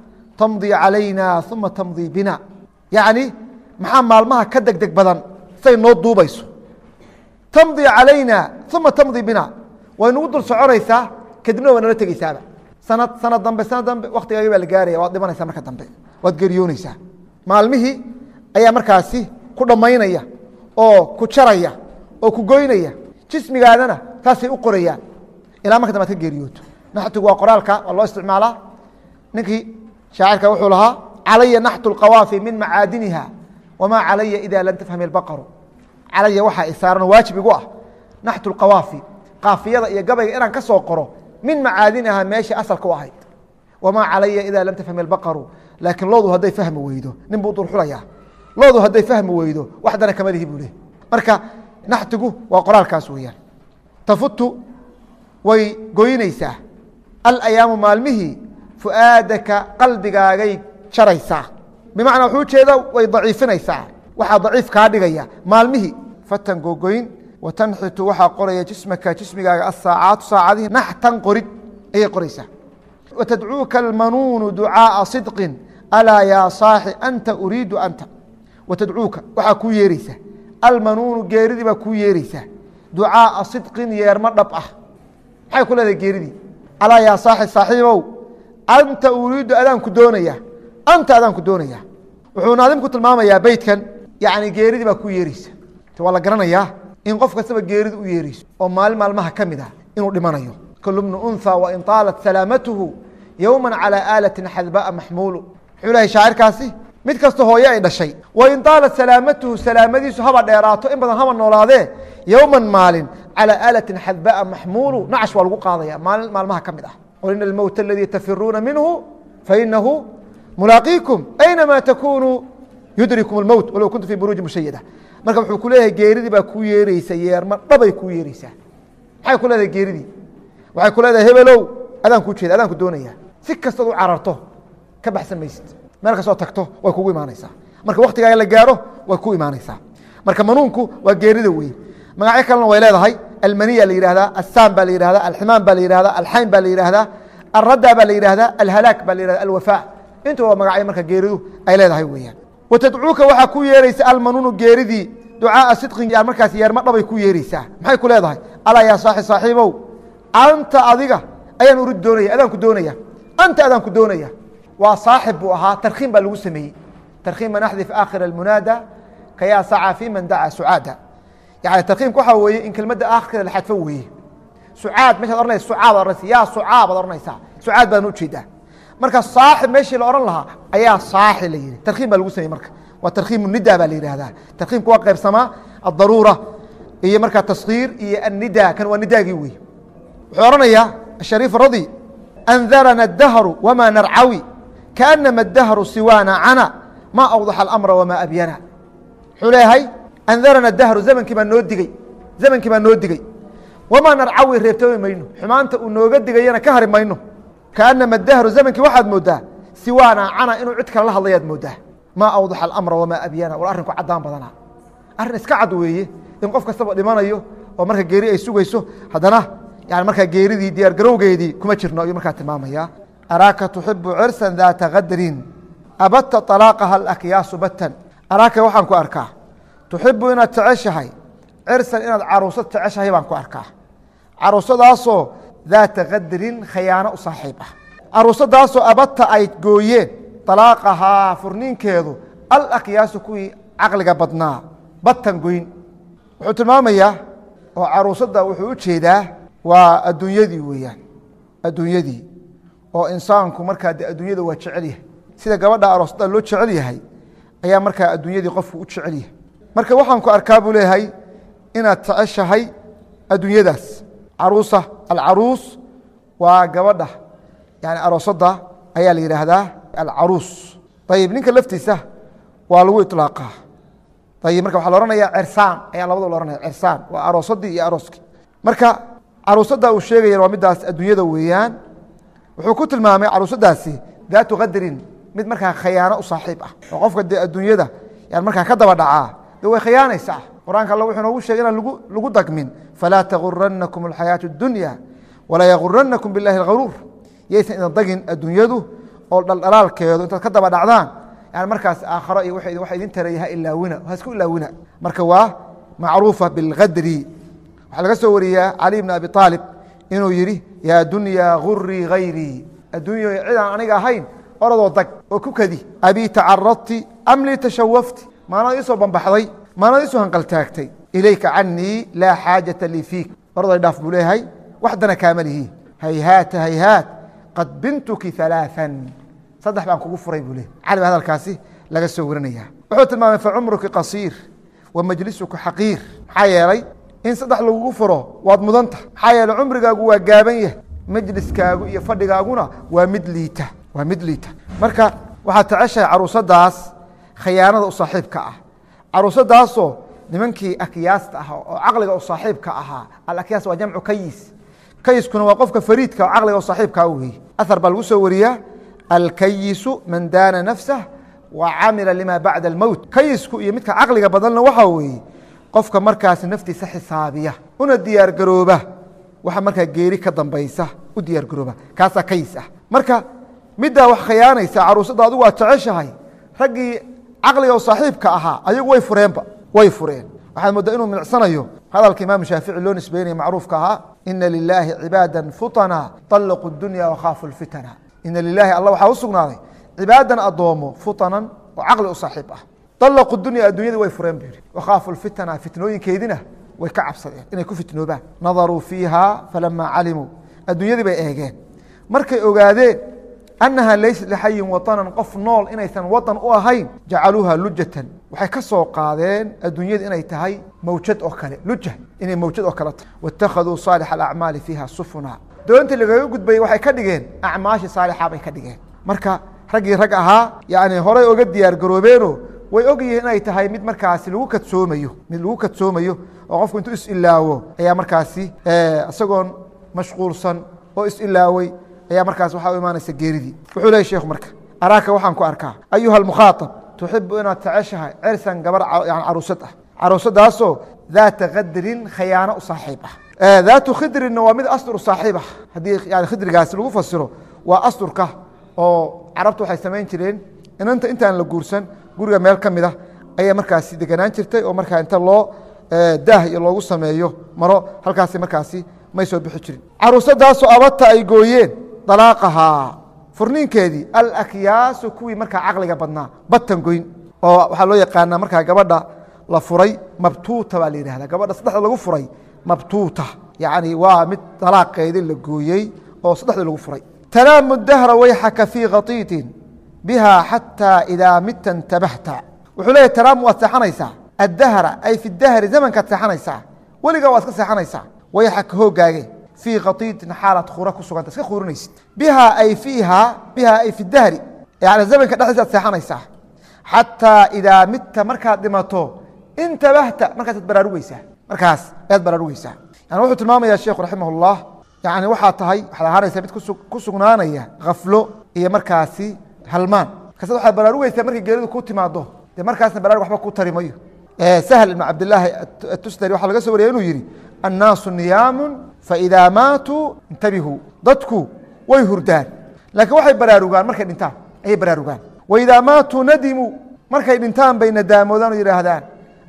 tamdi calayna uma tamdi bina yacni maxaa maalmaha ka deg deg badan say noo duubayso tamdi calayna uma tamdi bina way nagu dul soconaysaa kadibna waa nala tegeysaaba sanad sanad dambe sanad dambe waktigaagi baa la gaaraya waad dhimanaysaa marka dambe waad geeriyoonaysaa maalmihii ayaa markaasi ku dhammaynaya oo ku jaraya oo ku goynaya jismigaadana saasay u qorayaan ilaa marka dambe ad ka geeriyooto naxtigu waa qoraalka waa loo isticmaalaa ninkii shaacirka wuxuu lahaa calaya naxtu اlqawaafi min macaadiniha wamaa calaya ida lam tafhami اlbaqaru calaya waxaa isaaran waajib igu ah naxtu اlqawaafi qaafiyada iyo gabayga inaan ka soo qoro min macaadiniha meeshii asalka u ahayd wamaa calaya ida lam tafhami اlbaqaru laakiin loodu hadday fahmi weydo nin buu dulxulayaa loodu hadday fahmi weydo waxdana kama lihi buu leh marka naxtigu waa qoraalkaas weeyaan tafutu way goynaysaa alayaamu maalmihii fu'aadaka qalbigaagay jaraysaa bimacnaa wuxuu ujeeda way daciifinaysaa waxaa daciif kaa dhigaya maalmihii fatan gogoyn wa tanxitu waxaa qoraya jismaka jismigaaga asaacaatu saacadihii naxtan qorid ayay qoraysaa watadcuuka almanuunu ducaaa sidqin alaa yaa saaxi anta uriidu anta watadcuuka waxaa kuu yeereysaa almanuunu geeridii baa kuu yeereysaa ducaaa sidqin yeermo dhab ah maxay ku leedahay geeridii alaa yaa saaxi saaxiibow anta uriidu adaanku doonaya anta adaanku doonaya wuxuu naadimku tilmaamayaa beytkan yani geeridii baa ku yeereysa waa la garanayaa in qof kastaba geerida u yeereyso oo maalin maalmaha ka mid ah inuu dhimanayo kul bnu unha wain طaalat salaamatuhu yowma calى aalatin xadba'a maxmuulu wuxuu lehay shaacirkaasi mid kasta hooye ay dhashay wain طaalat salaamatuhu salaamadiisu haba dheeraato in badan haba noolaadee yowma maalin calى aalatin xadba'a maxmuulu nacash waa lagu qaadaya maalin maalmaha ka mid ah qul ina almowt aladii tafiruuna minhu fainahu mulaaqiikum aynama takunuu yudrikum اlmowt walow kuntu fi buruuji mushayada marka wuxuu ku leeyahay geeridii baa kuu yeereysa yeerma dhabay kuu yeereysaa maxay ku leedahay geeridii waxay ku leedahay hebelow adaan kuu jeeda adaan ku doonaya si kastood u cararto ka baxsan maysid meel kastoo tagto way kugu imaanaysaa marka waktigaaga la gaaro way ku imaanaysaa marka manuunku waa geerida wey magacyo kalena way leedahay almaniya la yihahdaa assam baa la yihahdaa alximaan baa la yihahdaa alxayn baa la yihahdaa alradda baa la yihahdaa alhalaak baa la yihahda alwafaa intuba waa magacyo marka geeridu ay leedahay weeyaan watadcuuka waxaa ku yeereysa almanuunu geeridii ducaaa sidqin yaa markaas yeerma dhabay ku yeereysaa maxay ku leedahay alaa yaa saaxi saaxiibow anta adiga ayaan urid doonaya adaanku doonaya anta adaanku doonaya waa saaxib buu ahaa tarkhiim baa lagu sameeyey tarkhiim man axdif aakhira almunaada kayaa saca fi man dacaa sucaada yani tarkhiimka waxaa weeye in kelmadda aakhira la xadfo weeye sucaad meshaad ohanaysa sucaad ohanaysa yaa sucaab ad ohanaysaa sucaad baan ujeedaa marka saaxib meeshii la odhan lahaa ayaa saaxi la yihi tarkhiim baa lagu sameyey marka waa tarkhiim nida baa la yihahdaa tarkhiimka waa qaybsamaa adaruura iyo markaa taskiir iyo annida kan waa nidaagii wey wuxuu ohanayaa ashariif radi andarana dahru wama narcawi kaanama dahru siwaana cana ma awdaxa alamra wamaa abyana wuxuu leeyahay andarana dahru zamankii baa noo digey zamankii baa noo digey wamaa narcawi reebtoomi mayno xumaanta uu nooga digayana ka hari mayno kaanama dahru zamankii waxaad moodaa siwaana cana inuu cid kale la hadlayaad moodaa ma awdaxa alamra wamaa abyana war arrinku caddaan badanaa arrin iska cad weeye in qof kastaba dhimanayo oo marka geeri ay sugayso haddana yani markaa geeridii diyaar garowgeedii kuma jirno ayuu markaa tilmaamaya araaka tuxibu cirsan daata kadrin abadta طalaaqaha alakyaasu batan araaka waxaan ku arkaa tuxibu inaad jeceshahay cirsan inaad caruusad jeceshahay baan ku arkaa caruusadaasoo daata qadrin khayaano u saaxiib ah caruusadaasoo abata ay gooyeen alaaqahaa furniinkeedu alakyaasu kuwii caqliga badnaa batan goyn wuxuu tilmaamayaa oo caruusada wuxuu u jeedaa waa adduunyadii weeyaan adduunyadii oo insaanku markaa de adduunyada waa jecel yahay sida gabadha aroosada loo jecel yahay ayaa markaa adduunyadii qofku u jecel yahay marka waxaan ku arkaa buu leeyahay inaad jeceshahay adduunyadaas caruusa alcaruus waa gabadha yani aroosada ayaa la yidhaahdaa alcaruus ayib ninka laftiisa waa lagu iطlaaqaa ayib marka waxaa la ohanaya cersaan ayaa labadaba la ohanaya cersaan waa aroosadii iyo arooskii marka caruusada uu sheegaya waa midaas adduunyada weeyaan wuxuu ku tilmaamay caruusadaasi daatu qadrin mid markaa khayaano u saaxiib ah oo qofka dee adduunyada yan markaa ka daba dhacaa de way khiyaanaysaa qur-aanka alla wuxuu noogu shegay inaan lagu dagmin falaa taguranakum alxayaaةu اdunya walaa yaguranakum biاllahi اlgaruur yaysan idan dagin adduunyadu oo dhaldhalaalkeedu intaad ka daba dhacdaan yani markaas aakharo iyo waxa idin taraya ha ilaawina ha isku ilaawina marka waa macruufa bilgadri waxaa laga soo wariyaa cali bn abi aalib inuu yidhi yaa dunya gurii hayrii adduunya cidaan aniga ahayn oradoo dag oo ku kadi abii tacaradti am lii tashawafti maanad iisoo bambaxday maanad iisoo hanqaltaagtay ilayka canii laa xaajata lii fiik oraday dhaaf buu leeyahay waxdana kaama lihi hayhaata hayhaat qad bintuki ثaلaaثا saddex baan kugu furay buu le cali ba hadalkaasi laga soo warinaya wuxuu tilmaamay facumruki qasiir wa majlisuka xaqiir maxaa yeelay in saddex lagugu furo waad mudanta maxaa yeeley cumrigaagu waa gaaban yahay majliskaagu iyo fadhigaaguna waa mid liita waa mid liita marka waxaad jeceshahay caruusadaas khayaanada u saaxiibka ah caruusadaasoo nimankii akyaasta ah oo caqliga u saaxiibka ahaa alakyaas waa jamcu kayis kayiskuna waa qofka fariidka oo caqliga u saaxiibkaa weeye ahar baa lagu soo wariyaa alkayisu man daana nafsah wa camila lima bacda almowt kayisku iyo midka caqliga badanna waxaa weeye qofka markaas naftiisa xisaabiya una diyaar garooba waxa markaa geeri ka dambaysa u diyaar garooba kaasaa kayis ah marka middaa wax khiyaanaysa caruusada adigu waad jeceshahay raggii caqliga oo saaxiibka ahaa ayagu way fureenba way fureen waxaad moodaa inuu milicsanayo hadalka imaam shaafici loo nisbeynaya macruufka ahaa ina lilaahi cibaada futana طalqu dunya wakhaafu lfitana ina lilaahi alla waxaa u sugnaaday cibaadan adoomo futanan oo caqli u saaxiib ah طalqu dunya addunyadii way fureen bu yihi wakhaafu lfitana fitnooyinkeedina way ka cabsadeen inay ku fitnoobaan nadaruu fiiha falama calimuu addunyadii bay eegeen markay ogaadeen annaha laysat lixayin waطanan qof nool inaysan waطan u ahayn jacaluuha lujatan waxay ka soo qaadeen adduunyada inay tahay mawjad oo kale luja inay mawjad oo kale tahay wاtakhaduu saalix اacmaali fiiha sufuna doontii lagaga gudbayey waxay ka dhigeen acmaashii saalixa bay ka dhigeen marka raggii rag ahaa yani horay oga diyaar garoobeeno way ogyihiin inay tahay mid markaasi lagu kadsoomayo mid lagu kadsoomayo oo qofku intuu is-ilaawo ayaa markaasi isagoon mashquulsan oo is-ilaawey ayaa markaas waxaa u imaanaysa geeridii wuxuu leeyay sheekhu marka araaka waxaan ku arkaa ayuha almukhaaطab tuxibu inaad jeceshahay cersan gabar yani caruusad ah caruusadaasoo daata kadrin khayaano u saaxiib ah daatu khidrinna waa mid astur u saaxiib ah haddii yani khidrigaasi lagu fasiro waa asturka oo carabtu waxay samayn jireen inanta intaan la guursan guriga meel ka mid a ayaa markaasi deganaan jirtay oo markaa inta loo daah iyo loogu sameeyo maro halkaasi markaasi may soo bixi jirin caruusadaasoo abata ay gooyeen dalaaqahaa furniinkeedii alakyaasu kuwii markaa caqliga badnaa batan goyn oo waxaa loo yaqaanaa markaa gabadha la furay mabtuuta baa la yidhahda gabadha saddexda lagu furay mabtuuta yacni waa mid dalaaqeedii la gooyey oo saddexdii lagu furay tanaamu dahra wayxaka fii khatiitin biha xataa idaa midta intabahta wuxuu leeyahy tanaamu waad seexanaysaa addahra ay fi dahri zamankaad seexanaysaa weligaa waad iska seexanaysaa wayxaka hoogaage fii khatiitin xaalaad khura ku suganta iska khurinaysid biha ay fiiha biha ay fi dahri yani zamanka dhexdiisaad seexanaysaa xataa idaa midta markaad dhimato intabahta markaasaad baraarugeysaa markaas ayaad baraarugeysaa yani wuxuu tilmaamaya sheekhu raximah اllah yani waxaa tahay waxaad ahaanaysa mid ku sugnaanaya khaflo iyo markaasi halmaan markaasad waxaad baraarugeysaa markay geeridu ku timaado dee markaasna baraarug waxba ku tari mayo sahl ibn cabdilaahi atusdari waxaa laga so wariyay inuu yihi annaasu niyaamu faidaa maatuu intabihuu dadku way hurdaan laakiin waxay baraarugaan markay dhintaan ayay baraarugaan waidaa maatuu nadimuu markay dhintaan bay nadaamoodaan oo yidhaahdaan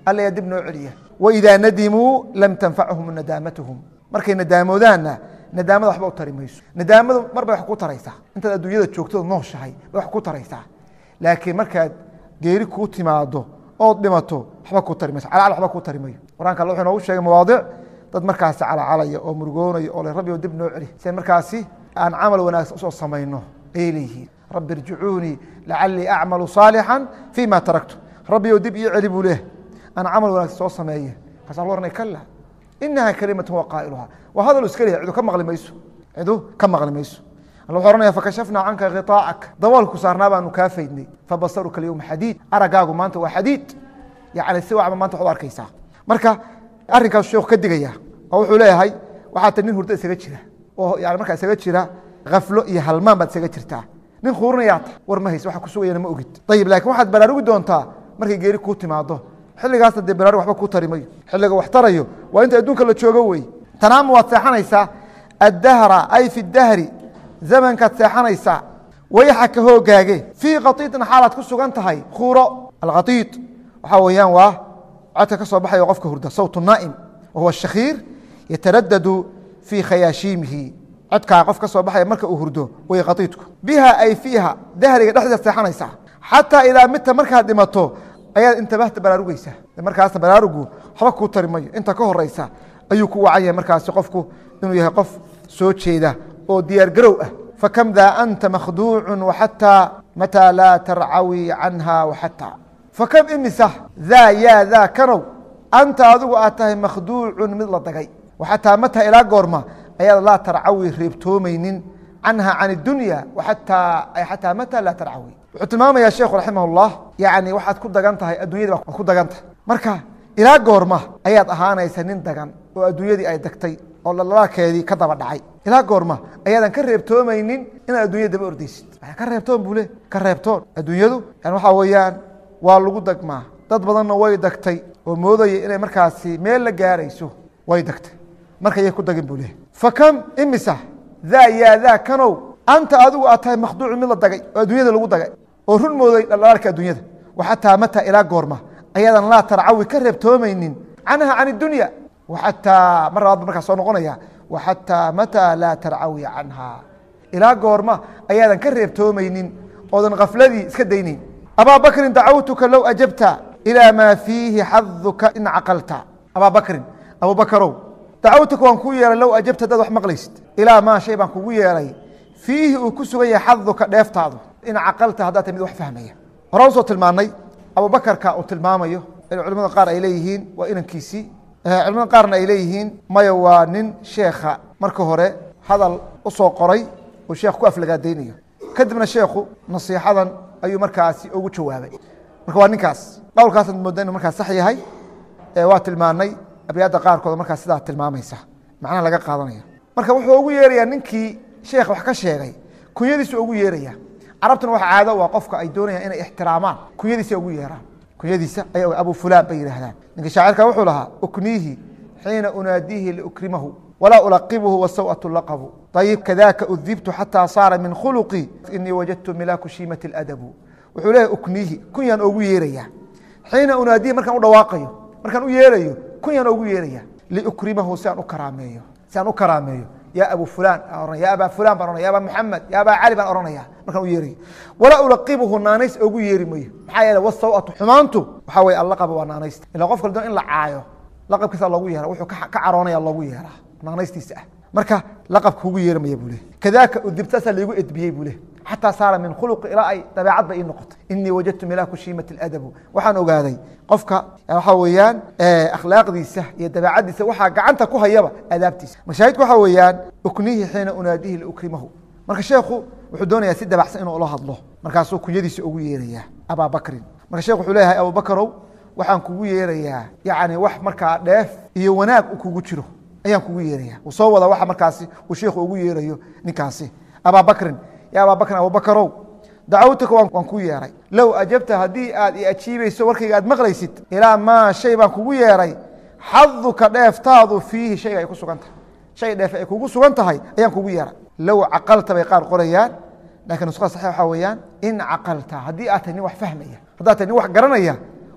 alla yaa dib noo celiya waidaa nadimuu lam tanfachum nadaamatuhum markay nadaamodaanna nadaamada waxba u tari mayso nadaamadu mar bay wax ku taraysaa intaad adduunyada joogtooda nooshahay bay wax ku taraysaa laakiin markaad geeri kuu timaado ood dhimato waxba ku tari mayso calcal waxba ku tari mayo qur-aanka alla wuxuu noogu sheegay mawaadic dad markaasi calacalaya oo murugoonaya oo le rabbi oo dib noo celi si markaasi aan camal wanaagsan usoo samayno ayay leeyihiin rabbi irjicuunii lacalii acmalu saalixan fii ma taraktu rabbi oo dib ii celi buu leeh aan camal wanaagsan soo sameeye markaasa la ohanay kala inaha kalimatu wa qaa'iluha waa hadal iska leeyahy cidu ka maqli mayso cidu ka maqli mayso alla wuxuu ohanaya fakashafnaa canka khiطaacak daboolku saarnaa baanu kaa faydnay fabasaruka alyowma xadiid araggaagu maanta waa xadiid yani si wacba maanta waxad u arkaysaa marka arrinkaas sheekhu ka digaya oo wuxuu leeyahay waxaa ta nin hurdo isaga jira oo yani markaa isaga jira khaflo iyo halmaan baad isaga jirtaa nin khuurinayaa ta war ma hays waxa ku sugayana ma ogid ayib lakin waxaad baraarugi doontaa markay geeri kuu timaado xilligaasna dee baraarug waxba kuu tari mayo xilliga wax tarayo waa inta adduunka la joogo wey tanaama waad seexanaysaa addahra ay fi dahri zamankaad seexanaysaa wayxaka hoogaage fii khaiiطin xaalaad ku sugan tahay khuuro alkhaiiط waxaa weeyaan waa codka ka soo baxaya qofka hurda sawt naa'im wahuwa shakhiir yataradadu fii khayaashiimihi codkaa qof ka soo baxaya marka uu hurdo way khaiidku biha ay fiiha dahriga dhexdeeda seexanaysaa xataa idaa midta markaad dhimato ayaad intabahta baraarugeysaa markaasna baraarugu waxba kuu tari mayo inta ka horeysa ayuu ku wacan yahay markaasi qofku inuu yahay qof soo jeeda oo diyaar garow ah fakam daa anta makhduucu waxataa mataa laa tarcawi canha waxataa fakam imisa daa yaa daa kanow anta adigu aad tahay makhduucun mid la dagay waxataa mataa ilaa goorma ayaad laa tarcawi reebtoomaynin canha can اdunya ataa xataa mataa laa tarcawi wuxuu tilmaamaya sheekhu raximah اllah yani waxaad ku dagan tahay addunyadii waad ku dagan tahay marka ilaa goorma ayaad ahaanaysa nin dagan oo adduunyadii ay dagtay oo lalaakeedii ka daba dhacay ilaa goorma ayaadan ka reebtoomaynin inaad addunyada daba ordeysid ka reebtoon buu le ka reebtoon adduunyadu yani waxaa weeyaan waa lagu dagmaa dad badanna way dagtay oo moodaya inay markaasi meel la gaarayso way dagtay marka yay ku dagin buu leh fakam imisa daa yaa daa kanow anta adigu aad tahay makhduucu mid la dagay oo adduunyada lagu dagay oo run mooday dhaldhalaalka adduunyada waxataa mataa ilaa goorma ayaadan laa tarcawi ka reebtoomaynin canha can اdunya waxataa mar labaad markaa soo noqonaya waxataa mataa laa tarcawi canha ilaa goorma ayaadan ka reebtoomaynin oodan khafladii iska daynayn abaa bakrin dacawtuka low ajabta ilaa maa fiihi xaduka in caqalta abaa bakrin abubakarow dacawtuka waan kuu yeeray low ajabta hadaad wax maqlaysid ilaa maa shay baan kugu yeeray fiihi uu ku sugan yahay xaduka dheeftaadu in caqalta haddaad ta mid wax fahmaya hore usoo tilmaanay abubakarka uu tilmaamayo in culimada qaar ay leeyihiin waa inankiisii culimada qaarna ay leeyihiin maya waa nin sheekha marka hore hadal usoo qoray uu sheekh ku aflagaadaynayo kadibna sheekhu nasiixadan ayuu markaasi ugu jawaabay marka waa ninkaas qowlkaasad mooda inu markaa sax yahay waa tilmaanay abyaadda qaarkood markaa sidaa tilmaamaysa macnaha laga qaadanaya marka wuxuu ugu yeerayaa ninkii sheekh wax ka sheegay kunyadiisu ugu yeeraya carabtuna waxa caado waa qofka ay doonayaan inay ixtiraamaan kunyadiisa ugu yeeraan kunyadiisa ay abu fulaan bay yidhahdaan ninka shaacirka wuxuu lahaa ukniihi xiina unaadiihi liukrimahu walaa ulaqibhu wasawatu laqabu ayib kadaka udibtu xataa saara min khuluqii inii wajadtu milaaku shiimati adabu wuxuu leeyahy ukniihi kunyaan ogu yeeraya xiina unaadiihi markaan u dhawaaqayo markaan u yeerayo kunyaan ogu yeeraya liukrimahu si aan u karaameeyo si aan u karaameeyo ya abu fulan ya abaa fulan baan ohanaya ya abaa maxamed ya abaa cali baan ohanaya markaan u yeerayo walaa ulaqibuhu naanays ogu yeeri mayo maxaa yeele wasawatu xumaantu waxaa weye allaqaba waa naanaysta ila qof kale doon in la caayo laqabkiisa loogu yeera wuxuu ka caroonaya loogu yeeraa naanaystiisa ah marka laqabka kugu yeeri maya buu leh kadaka udibtaasaa laigu edbiyey buu leh xataa saara min khuluqi ilaa ay dabeecad ba ii noqotay inii wajadtu milaaku shiimati adabu waxaan ogaaday qofka waxaa weeyaan akhlaaqdiisa iyo dabeecaddiisa waxaa gacanta ku hayaba adaabtiisa mashaahidku waxaa weeyaan uknihi xiina unaadihi liukrimahu marka sheekhu wuxuu doonayaa si dabacsan inuu ula hadlo markaasuu kunyadiisa ugu yeerayaa abaa bakrin marka shekh wuxuu leeyahay abubakarow waxaan kugu yeerayaa yani wax markaa dheef iyo wanaag u kugu jiro ayaan kugu yeeraya uu soo wada waxa markaasi uu sheikhu ugu yeerayo ninkaasi abaa bakrin ya abaa bakrin abubakarow dacawtuka waan ku yeeray low ajabta haddii aad i ajiibayso warkayga aad maqlaysid ilaa maa shay baan kugu yeeray xaduka dheeftaadu fiihi shayga ay ku sugan tahay shay dheef ay kugu sugan tahay ayaan kugu yeeray low caqalta bay qaar qorayaan lakin nuskhada saxix waxaa weeyaan in caqalta haddii aad tahay nin wax fahmaya haddaad tahay nin wax garanaya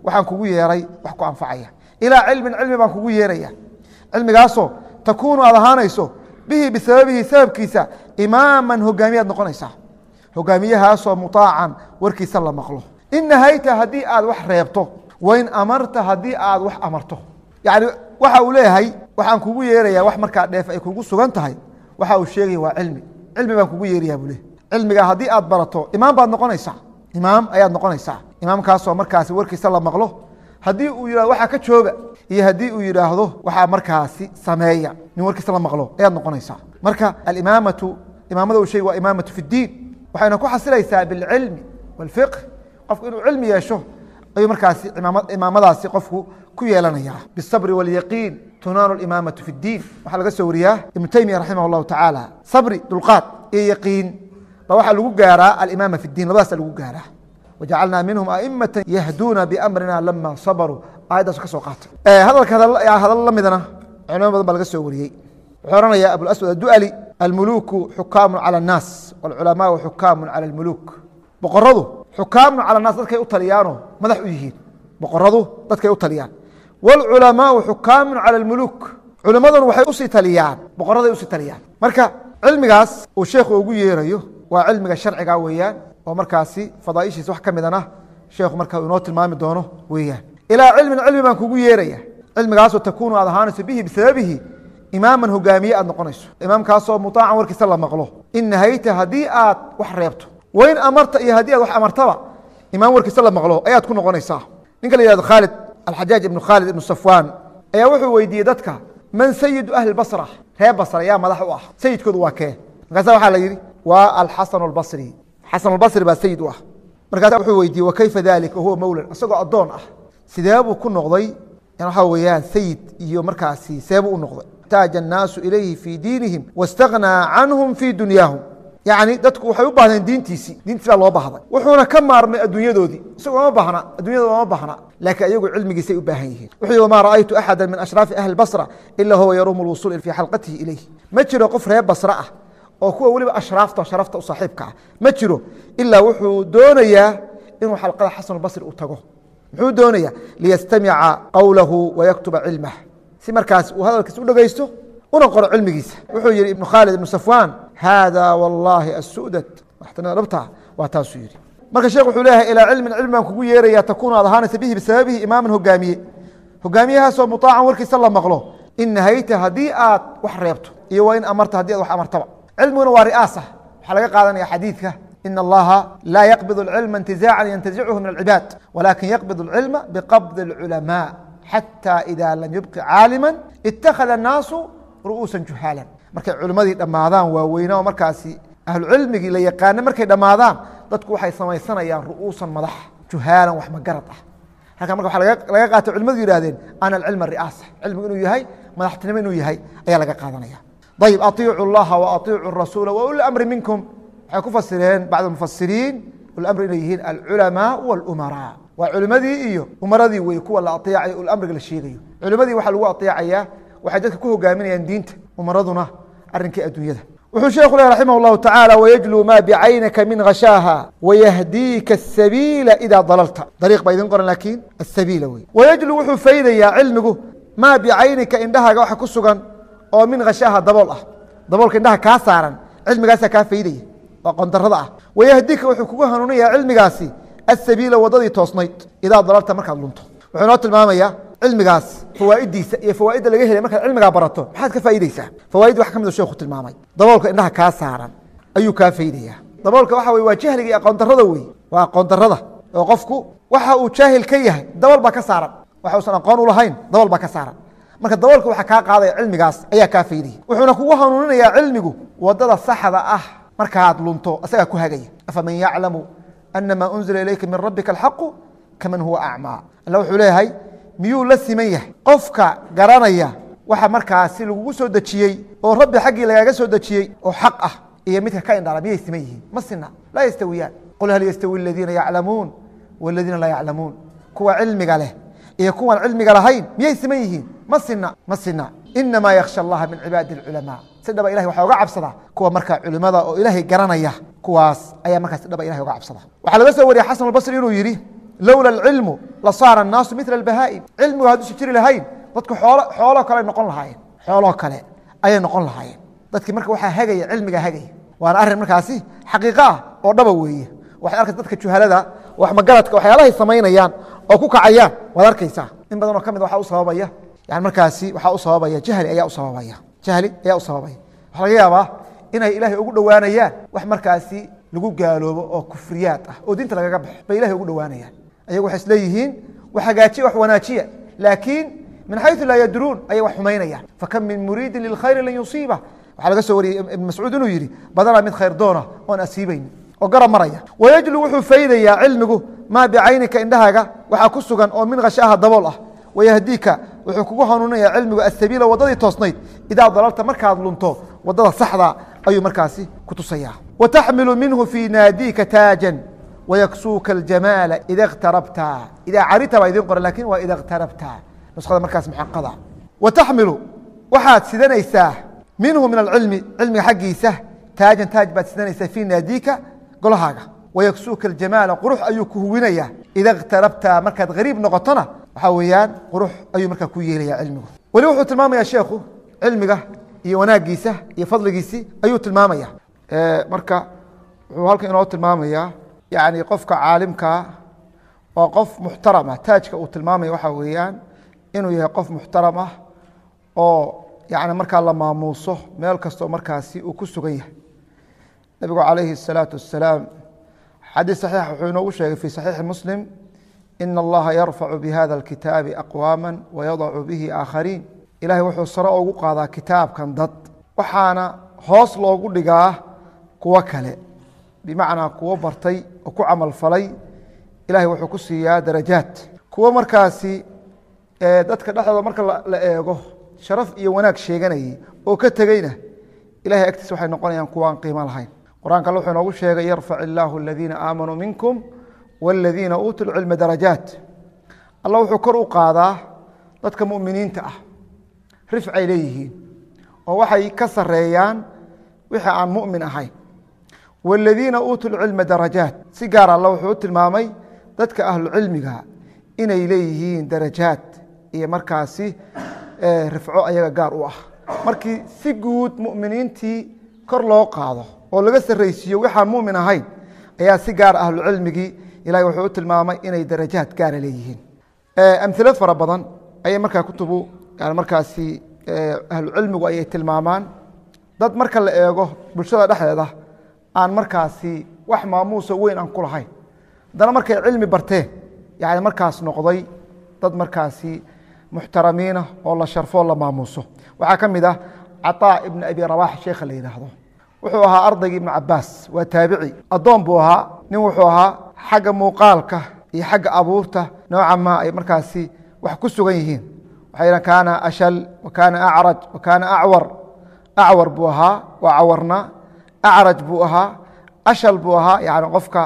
waxaan kugu yeeray wax ku anfacaya ilaa cilmin cilmi baan kugu yeeraya cilmigaasoo takuunu aad ahaanayso bihi bisababihi sababkiisa imaaman hogaamiyaad noqonaysaa hogaamiyahaasoo muطaacan warkiisa la maqlo in nahayta haddii aad wax reebto wain amarta haddii aad wax amarto yani waxa uu leeyahay waxaan kugu yeeraya wax markaa dheef ay kugu sugan tahay waxa uu sheegaya waa cilmi cilmi baan kugu yeeraya buu leeyahy cilmiga haddii aad barato imaam baad noqonaysaa imaam ayaad noqonaysaa imaamkaasoo markaasi warkiisa la maqlo haddii uu yihahdo waxaa ka jooga iyo haddii uu yidhaahdo waxaa markaasi sameeya nin warkiisa la maqlo ayaad noqonaysaa marka alimaamatu imaamada uu sheegi waa imaamatu fi اdiin waxayna ku xasilaysaa bilcilmi wاlfiqh qofku inuu cilmi yeesho ayuu markaasi imaamadaasi qofku ku yeelanaya biالsabri wاlyaqiin tunaanu imaamatu fi اdiin waxaa laga soo wariyaa ibnu teymiya raximah اllahu tacaala sabri dulqaad iyo yaqiin ba waxaa lagu gaaraa alimaama fi اdiin labadaasa lagu gaaraa wajacalnaa minhum aimata yahduuna biamrina lama sabaruu aayaddaas ka soo qaatay hadalka hadallo la midana culimo badan baa laga soo wariyey wuxuu ohanaya abulaswad addu'ali almuluku xukaamu cala annaas wاlculamaau xukaamu cala almuluk boqoradu xukaamu cala annaas dadkay u taliyaanoo madax u yihiin boqoradu dadkay u taliyaan wاlculamaau xukaamu cala almuluk culimmaduna waxay usii taliyaan boqoraday usii taliyaan marka cilmigaas uu sheekhu ugu yeerayo waa cilmiga sharciga weeyaan oo markaasi fadaaishiisa wax ka midana sheekhu marka inoo tilmaami doono weeyaan ilaa cilmin cilmi baan kugu yeeraya cilmigaasoo takuunu aad ahaanayso bihi bisababihi imaaman hogaamiye aad noqonayso imaamkaasoo muطaacan warkiisa la maqlo in nahayta haddii aad wax reebto wain amarta iyo haddii aad wax amartaba imaam warkiisa la maqlo ayaad ku noqonaysaa ninka la yihahdo khaalid alxajaaj ibnu khaalid ibnu safwaan ayaa wuxuu weydiiyey dadka man sayidu ahli basra reer basra yaa madax u ah sayidkoodu waa kee markaasa waxaa la yidhi waa alxasan albasri xasan albasri baa sayid u ah markaasa wuxuu weydiiyey wakayfa dalik wahuwa mowlan isagoo addoon ah sidee buu ku noqday waxaa weeyaan sayid iyo markaasi seebuu u noqday اxtaaja الnaasu ilayhi fii diinihim wاstagnaa canhum fii dunyaahum yacni dadku waxay u baahdeen diintiisii diintiis baa loo baahday wuxuuna ka maarmay adduunyadoodii isagoo ma bahna addunyada ma bahna laakiin ayagu cilmigiisay u baahan yihiin wuxuu yihi wama ra'aytu axada min ashraafi ahli basra ila huwa yaruumu lwusuul fii xalqatihi ilayh ma jiro qof reer basra ah oo kuwa weliba ashraafta sharafta u saaxiibka ah ma jiro ilaa wuxuu doonayaa inuu xalqada xasan albasri u tago muxuu doonaya liyastamica qowlahu wayaktuba cilmah si markaas uu hadalkiis u dhegeysto una qoro cilmigiisa wuxuu yihi ibnu khaalid ibnu safwaan hada wallaahi asudat waxtanida dhabta waa taasuu yihi marka sheekh wuxuu leeyahay ilaa cilmin cilmi baan kugu yeeraya takuunu aad ahaanaysa bihi bisababihi imaaman hogaamiye hogaamiyahaasoo muطaacan warkiisa la maqlo in nahayta haddii aad wax reebto iyo waa in amarta haddii aad wax amartaba cilmiguna waa ri'aasa waxaa laga qaadanaya xadiidka in allaha laa yaqbid اlcilma intizaacan yantazichu min alcibaad walakin yaqbid اlcilma biqabdi اlculamaa xatى ida lam yubqi caalima ittakhada الnaasu ru'uusa juhaalan markay culimmadii dhammaadaan waaweyna oo markaasi ahlucilmigii la yaqaana markay dhammaadaan dadku waxay samaysanayaan ru'uusan madax juhaalan wax magarad ah halkan marka waa laga qaatay culimadu yihahdeen ana alcilma ri'aasa cilmigu inuu yahay madaxtinimo inuu yahay ayaa laga qaadanaya ayb aiicu اllaha waaiicu rasuula wauli amri minkum waxay ku fasireen bacd mufasiriin ulamri inay yihiin alculamaa wاlumaraa waa culimadii iyo umaradii wey kuwa la aeecayo ulamriga la sheegayo culimadii waxaa lagu aeecayaa waxay dadka ku hogaaminayaan diinta umaraduna arinkii adduunyada wuxuu sheekhu leh raximah اllahu tacaala wayajluu ma bicaynaka min khashaaha wayahdiika asabiila ida dalalta dariiq baa idin qoran laakiin asabiila wey wayajluu wuxuu faydayaa cilmigu maa bicaynika indhahaaga waxa ku sugan oo min khashaaha dabool ah daboolka indhaha kaa saaran cilmigaasaa kaa faydaya waa qondarada ah wayahdika wuxuu kugu hanuunaya cilmigaasi asabiila wadadii toosnayd idaa dalalta markaad lunto wuxuu inoo tilmaamayaa cilmigaas fawaa'idiisa iyo fawaaidda laga helay markaad cilmigaa barato maxaad ka faa'ideysaa fawaaid wax ka mid sheekhu tilmaamay daboolka indhaha kaa saaran ayuu kaa faydaya daboolka waxa wey waa jahliga iyo aqoon darada wey waa aqoon darada oo qofku waxa uu jaahil ka yahay dabol baa ka saaran waxa usan aqoon u lahayn dabol baa ka saaran marka daboolka waxaa kaa qaadaya cilmigaas ayaa kaa faydaya wuxuuna kugu hanuuninayaa cilmigu wadada saxda ah markaad lunto asagaa ku hagaya afaman yaclamu anama unzila ilayka min rabbika alxaqu kaman huwa acmaa alla wuxuu leeyahay miyuu la siman yahay qofka garanaya waxa markaasi lagugu soo dejiyey oo rabbi xaggii lagaaga soo dejiyey oo xaq ah iyo midka ka indhala miyay siman yihiin ma sina laa yastawiyaan qul hal yastawi aladiina yaclamuun waladiina laa yaclamuun kuwa cilmiga leh iyo kuwan cilmiga lahayn miyay siman yihiin ma sina ma sina inamaa yaksha allaha min cibaadi اculamaa si dhaba ilahay waxaa uga cabsada kuwa marka culimada oo ilaahay garanaya kuwaas ayaa markaa si dhaba ilahay uga cabsada waxaa laga soo wariyay xasan albasri inuu yihi lowla alcilmu la saara annaasu mila albahaa'im cilmigu hadduusan jiri lahayn dadku xoolo xooloo kale noqon lahaayeen xooloo kale ayay noqon lahaayeen dadkii marka waxaa hagaya cilmiga hagaya waana arrin markaasi xaqiiqo ah oo dhaba weeye waxay arkaysa dadka juhalada wax magaradka waxyaalahay samaynayaan oo ku kacayaan waad arkaysaa in badan oo ka mid waxaa u sababaya yani markaasi waxaa u sababaya jahli ayaa u sababaya jahli ayaa u sababaya waxaa laga yaabaa inay ilaahay ugu dhowaanayaan wax markaasi lagu gaaloobo oo kufriyaad ah oo diinta lagaga baxo bay ilahay ugu dhowaanayaan ayagu waxay isleeyihiin wax hagaajiya wax wanaajiya laakiin min xayu laa yadruun ayay wax xumaynayaan fakam min muriidin lilkhayri lan yusiiba waxaa laga soo wariyey ibn mascuud inuu yidhi badanaa mid khayr doona oon asiibayn oo garab maraya wayajlu wuxuu faydayaa cilmigu maa bicaynika indhahaaga waxaa ku sugan oo min khashaaha dabool ah wayahdiika wuxuu kugu hanuuninaya cilmigu asabiila wadadii toosnayd idaa dalalta markaad lunto wadada saxda ayuu markaasi ku tusayaa wataxmilu minhu fii naadiika taajan wayaksuuka aljamaala ida اktarabta idaa carita baa idin qoran lakin waa ida اktarabta nuskhada markaas muxaqada wataxmilu waxaad sidanaysaa minhu min alcilmi cilmiga xaggiisa taajan taaj baad sidanaysaa fii naadiika golahaaga wayaksuuka aljamaala qurux ayuu ku huwinaya ida اktarabta markaad gariib noqotona waxaa weeyaan qurux ayuu markaa ku yeelaya cilmigu weli wuxuu tilmaamaya sheekhu cilmiga iyo wanaagiisa iyo fadligiisii ayuu tilmaamaya marka wuxuu halkan inoo tilmaamaya yani qofka caalimkaa waa qof muxtarama taajka uu tilmaamaya waxaa weeyaan inuu yahay qof muxtaram ah oo yani markaa la maamuuso meel kastoo markaasi uu ku sugan yahay nabigu calayhi الsalaatu wasalaam xadiis saxiix wuxuu inoogu sheegay fi saxiixi muslim in allaha yarfacu bihada اlkitaabi aqwaama wayadacu bihi aakhariin ilahay wuxuu sare ugu qaadaa kitaabkan dad waxaana hoos loogu dhigaa kuwo kale bimacnaa kuwo bartay oo ku camal falay ilahay wuxuu ku siiyaa darajaad kuwo markaasi dadka dhexdooda marka la eego sharaf iyo wanaag sheeganayay oo ka tegeyna ilahay agtiisa waxay noqonayaan kuwaan qiimo lahayn qur-aanka alle wuxuu inoogu sheegay yarfac illaahu aladiina aamanuu minkum wاladiina uutuu lcilma darajaat alla wuxuu kor u qaadaa dadka muminiinta ah rifcay leeyihiin oo waxay ka sareeyaan wixii aan mumin ahayn wاladiina uutuu lcilma darajaat si gaar alla wuxuu u tilmaamay dadka ahlucilmiga inay leeyihiin darajaad iyo markaasi rifco ayaga gaar u ah markii si guud muminiintii kor loo qaado oo laga saraysiiyo waxaan mumin ahayn ayaa si gaar ahlucilmigii ilahay wuxuu u tilmaamay inay darajaad gaara leeyihiin amhilo fara badan ayay markaa kutubu yani markaasi ahlucilmigu ayay tilmaamaan dad marka la eego bulshada dhexdeeda aan markaasi wax maamuuso weyn aan ku lahayn haddana markay cilmi barteen yani markaas noqday dad markaasi muxtaramiina oo la sharfoo la maamuuso waxaa ka mid ah caطaa ibn abi rabax sheekha la yidhaahdo wuxuu ahaa ardaygii ibnu cabaas waa taabici addoon buu ahaa nin wuxuu ahaa xagga muuqaalka iyo xagga abuurta nooca ma ay markaasi wax ku sugan yihiin waxay kaana ashal wa kaana acraj wa kaana acwar acwar buu ahaa waa cawarna acraj buu ahaa ashal buu ahaa yani qofka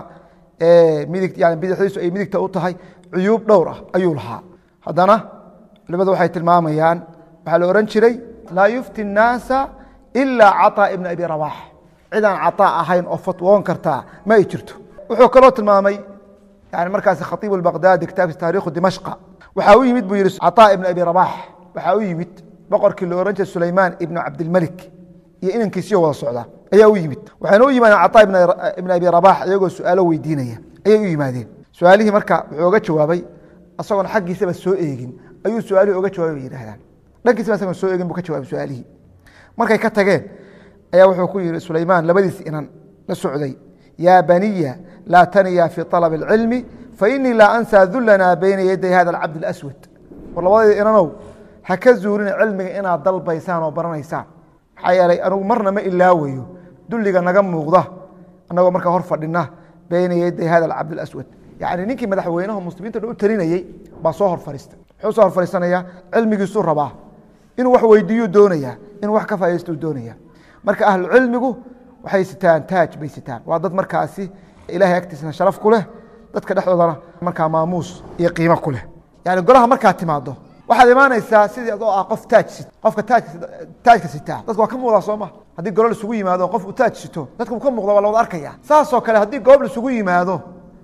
midig yani bidixdiisu ay midigta u tahay cuyuub dhowr ah ayuu lahaa haddana culimadu waxay tilmaamayaan waxaa la ohan jiray laa yufti الnaasa ila caطaa ibn abi rabax cidaan caطaa ahayn oo fatwoon kartaa ma ay jirto wuxuu kaloo tilmaamay yani markaasi khaiib baqdaadi kitaabkiisa taarikhu dimashqa waxaa u yimid buu yihi caطaa ibn abi rabax waxaa u yimid boqorkii la ohan jiray sulaymaan ibnu cabdilmelik iyo inankiisiyo wada socda ayaa u yimid waxayna u yimaadeen caطaa ibn abi rabax iyagoo su-aalo weydiinaya ayay u yimaadeen su-aalihii marka wuxuu oga jawaabay asagoon xaggiisaba soo eegin ayuu su-aalihii oga jawaabay bay yidhahdaan dhankiisaba asagoon soo eegin buu ka jawaabay su-aalihii markay ka tageen ayaa wuxuu ku yihi sulaymaan labadiis inan la socday yaa baniya laa taniya fi طalab اlcilmi fainii laa ansaa dulanaa bayna yaday hada اcabd اlaswad war labadayda inanow ha ka zuurina cilmiga inaad dalbaysaan oo baranaysaan maxaa yeelay anugu marna ma ilaawayo dulliga naga muuqda anagoo markaa hor fadhina bayna yaday hada acabd اlaswad yani ninkii madaxweynaha muslimiinta dhan u talinayey baa soo hor fariistay muxuu soo hor fariisanaya cilmigiisuu rabaa inuu wax weydiiyuu doonaya inuu wax ka faaidaystuu doonaya marka ahlucilmigu waxay sitaan taaj bay sitaan waa dad markaasi ilahay agtiisna sharaf ku leh dadka dhexdoodana markaa maamuus iyo qiimo ku leh yani golaha markaa timaado waxaad imaanaysaa sidii adoo ah qof taaj sit qofka taajka sitaa dadka waa ka muuqdaa soo ma haddii golo laisugu yimaado qof uu taaj sito dadka uu ka muuqda waa la wada arkaya saasoo kale haddii goob laisugu yimaado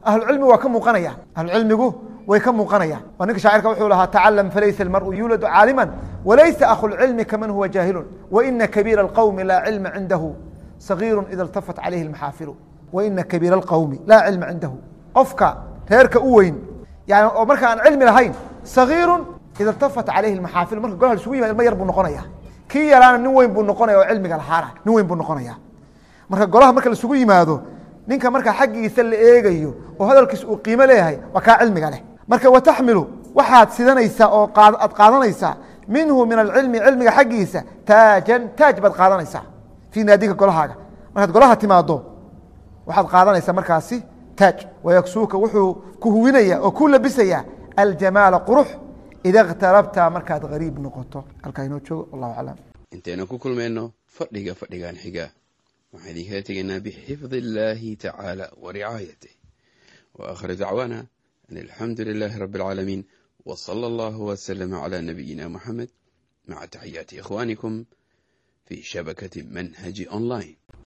ahlucilmigu waa ka muuqanayaan ahlucilmigu way ka muuqanayaan oo ninka shaacirka wuxuu lahaa tacalam falaysa almar'u yuuladu caaliman walaysa akhu lcilmi kaman huwa jaahilun waina kabiira alqowmi laa cilma cindahu sagiiru ida iltafat calayhi lmaxaafilu waina kabiira alqowmi laa cilma cindahu qofka reerka u weyn yani oo marka aan cilmi lahayn sagiiru ida iltafat calayhi lmaxaafilu marka golaha isugu yimad ilma yar buu noqonaya kii yaraana nin weyn buu noqonaya oo cilmiga lahaana nin weyn buu noqonaya marka golaha marka laisugu yimaado ninka marka xaggiisa la eegayo oo hadalkiisa uu qiimo leeyahay waa kaa cilmiga leh marka wataxmilu waxaad sidanaysaa oo aad qaadanaysaa minhu min alcilmi cilmiga xaggiisa taajan taaj baad qaadanaysaa fii naadiga golahaaga markaad golaha timaado waxaad qaadanaysaa markaasi taaj wayaksuuka wuxuu ku huwinaya oo ku labisaya aljamaala qurux ida اkhtarabta markaad gariib noqoto halkaa inoo joogo wallahu aclam intaynu ku kulmayno fadhiga fadhigan xiga waxaan idinkala tegaynaa bixifdi illaahi tacaala wa ricaayatih wa aakhiru dacwaana an alxamdu lilaahi rabbi alcaalamiin wa sala allahu wasalama calaa nabiyina muxamed maca taxiyaati ikhwaanikum fii shabakati manhaji online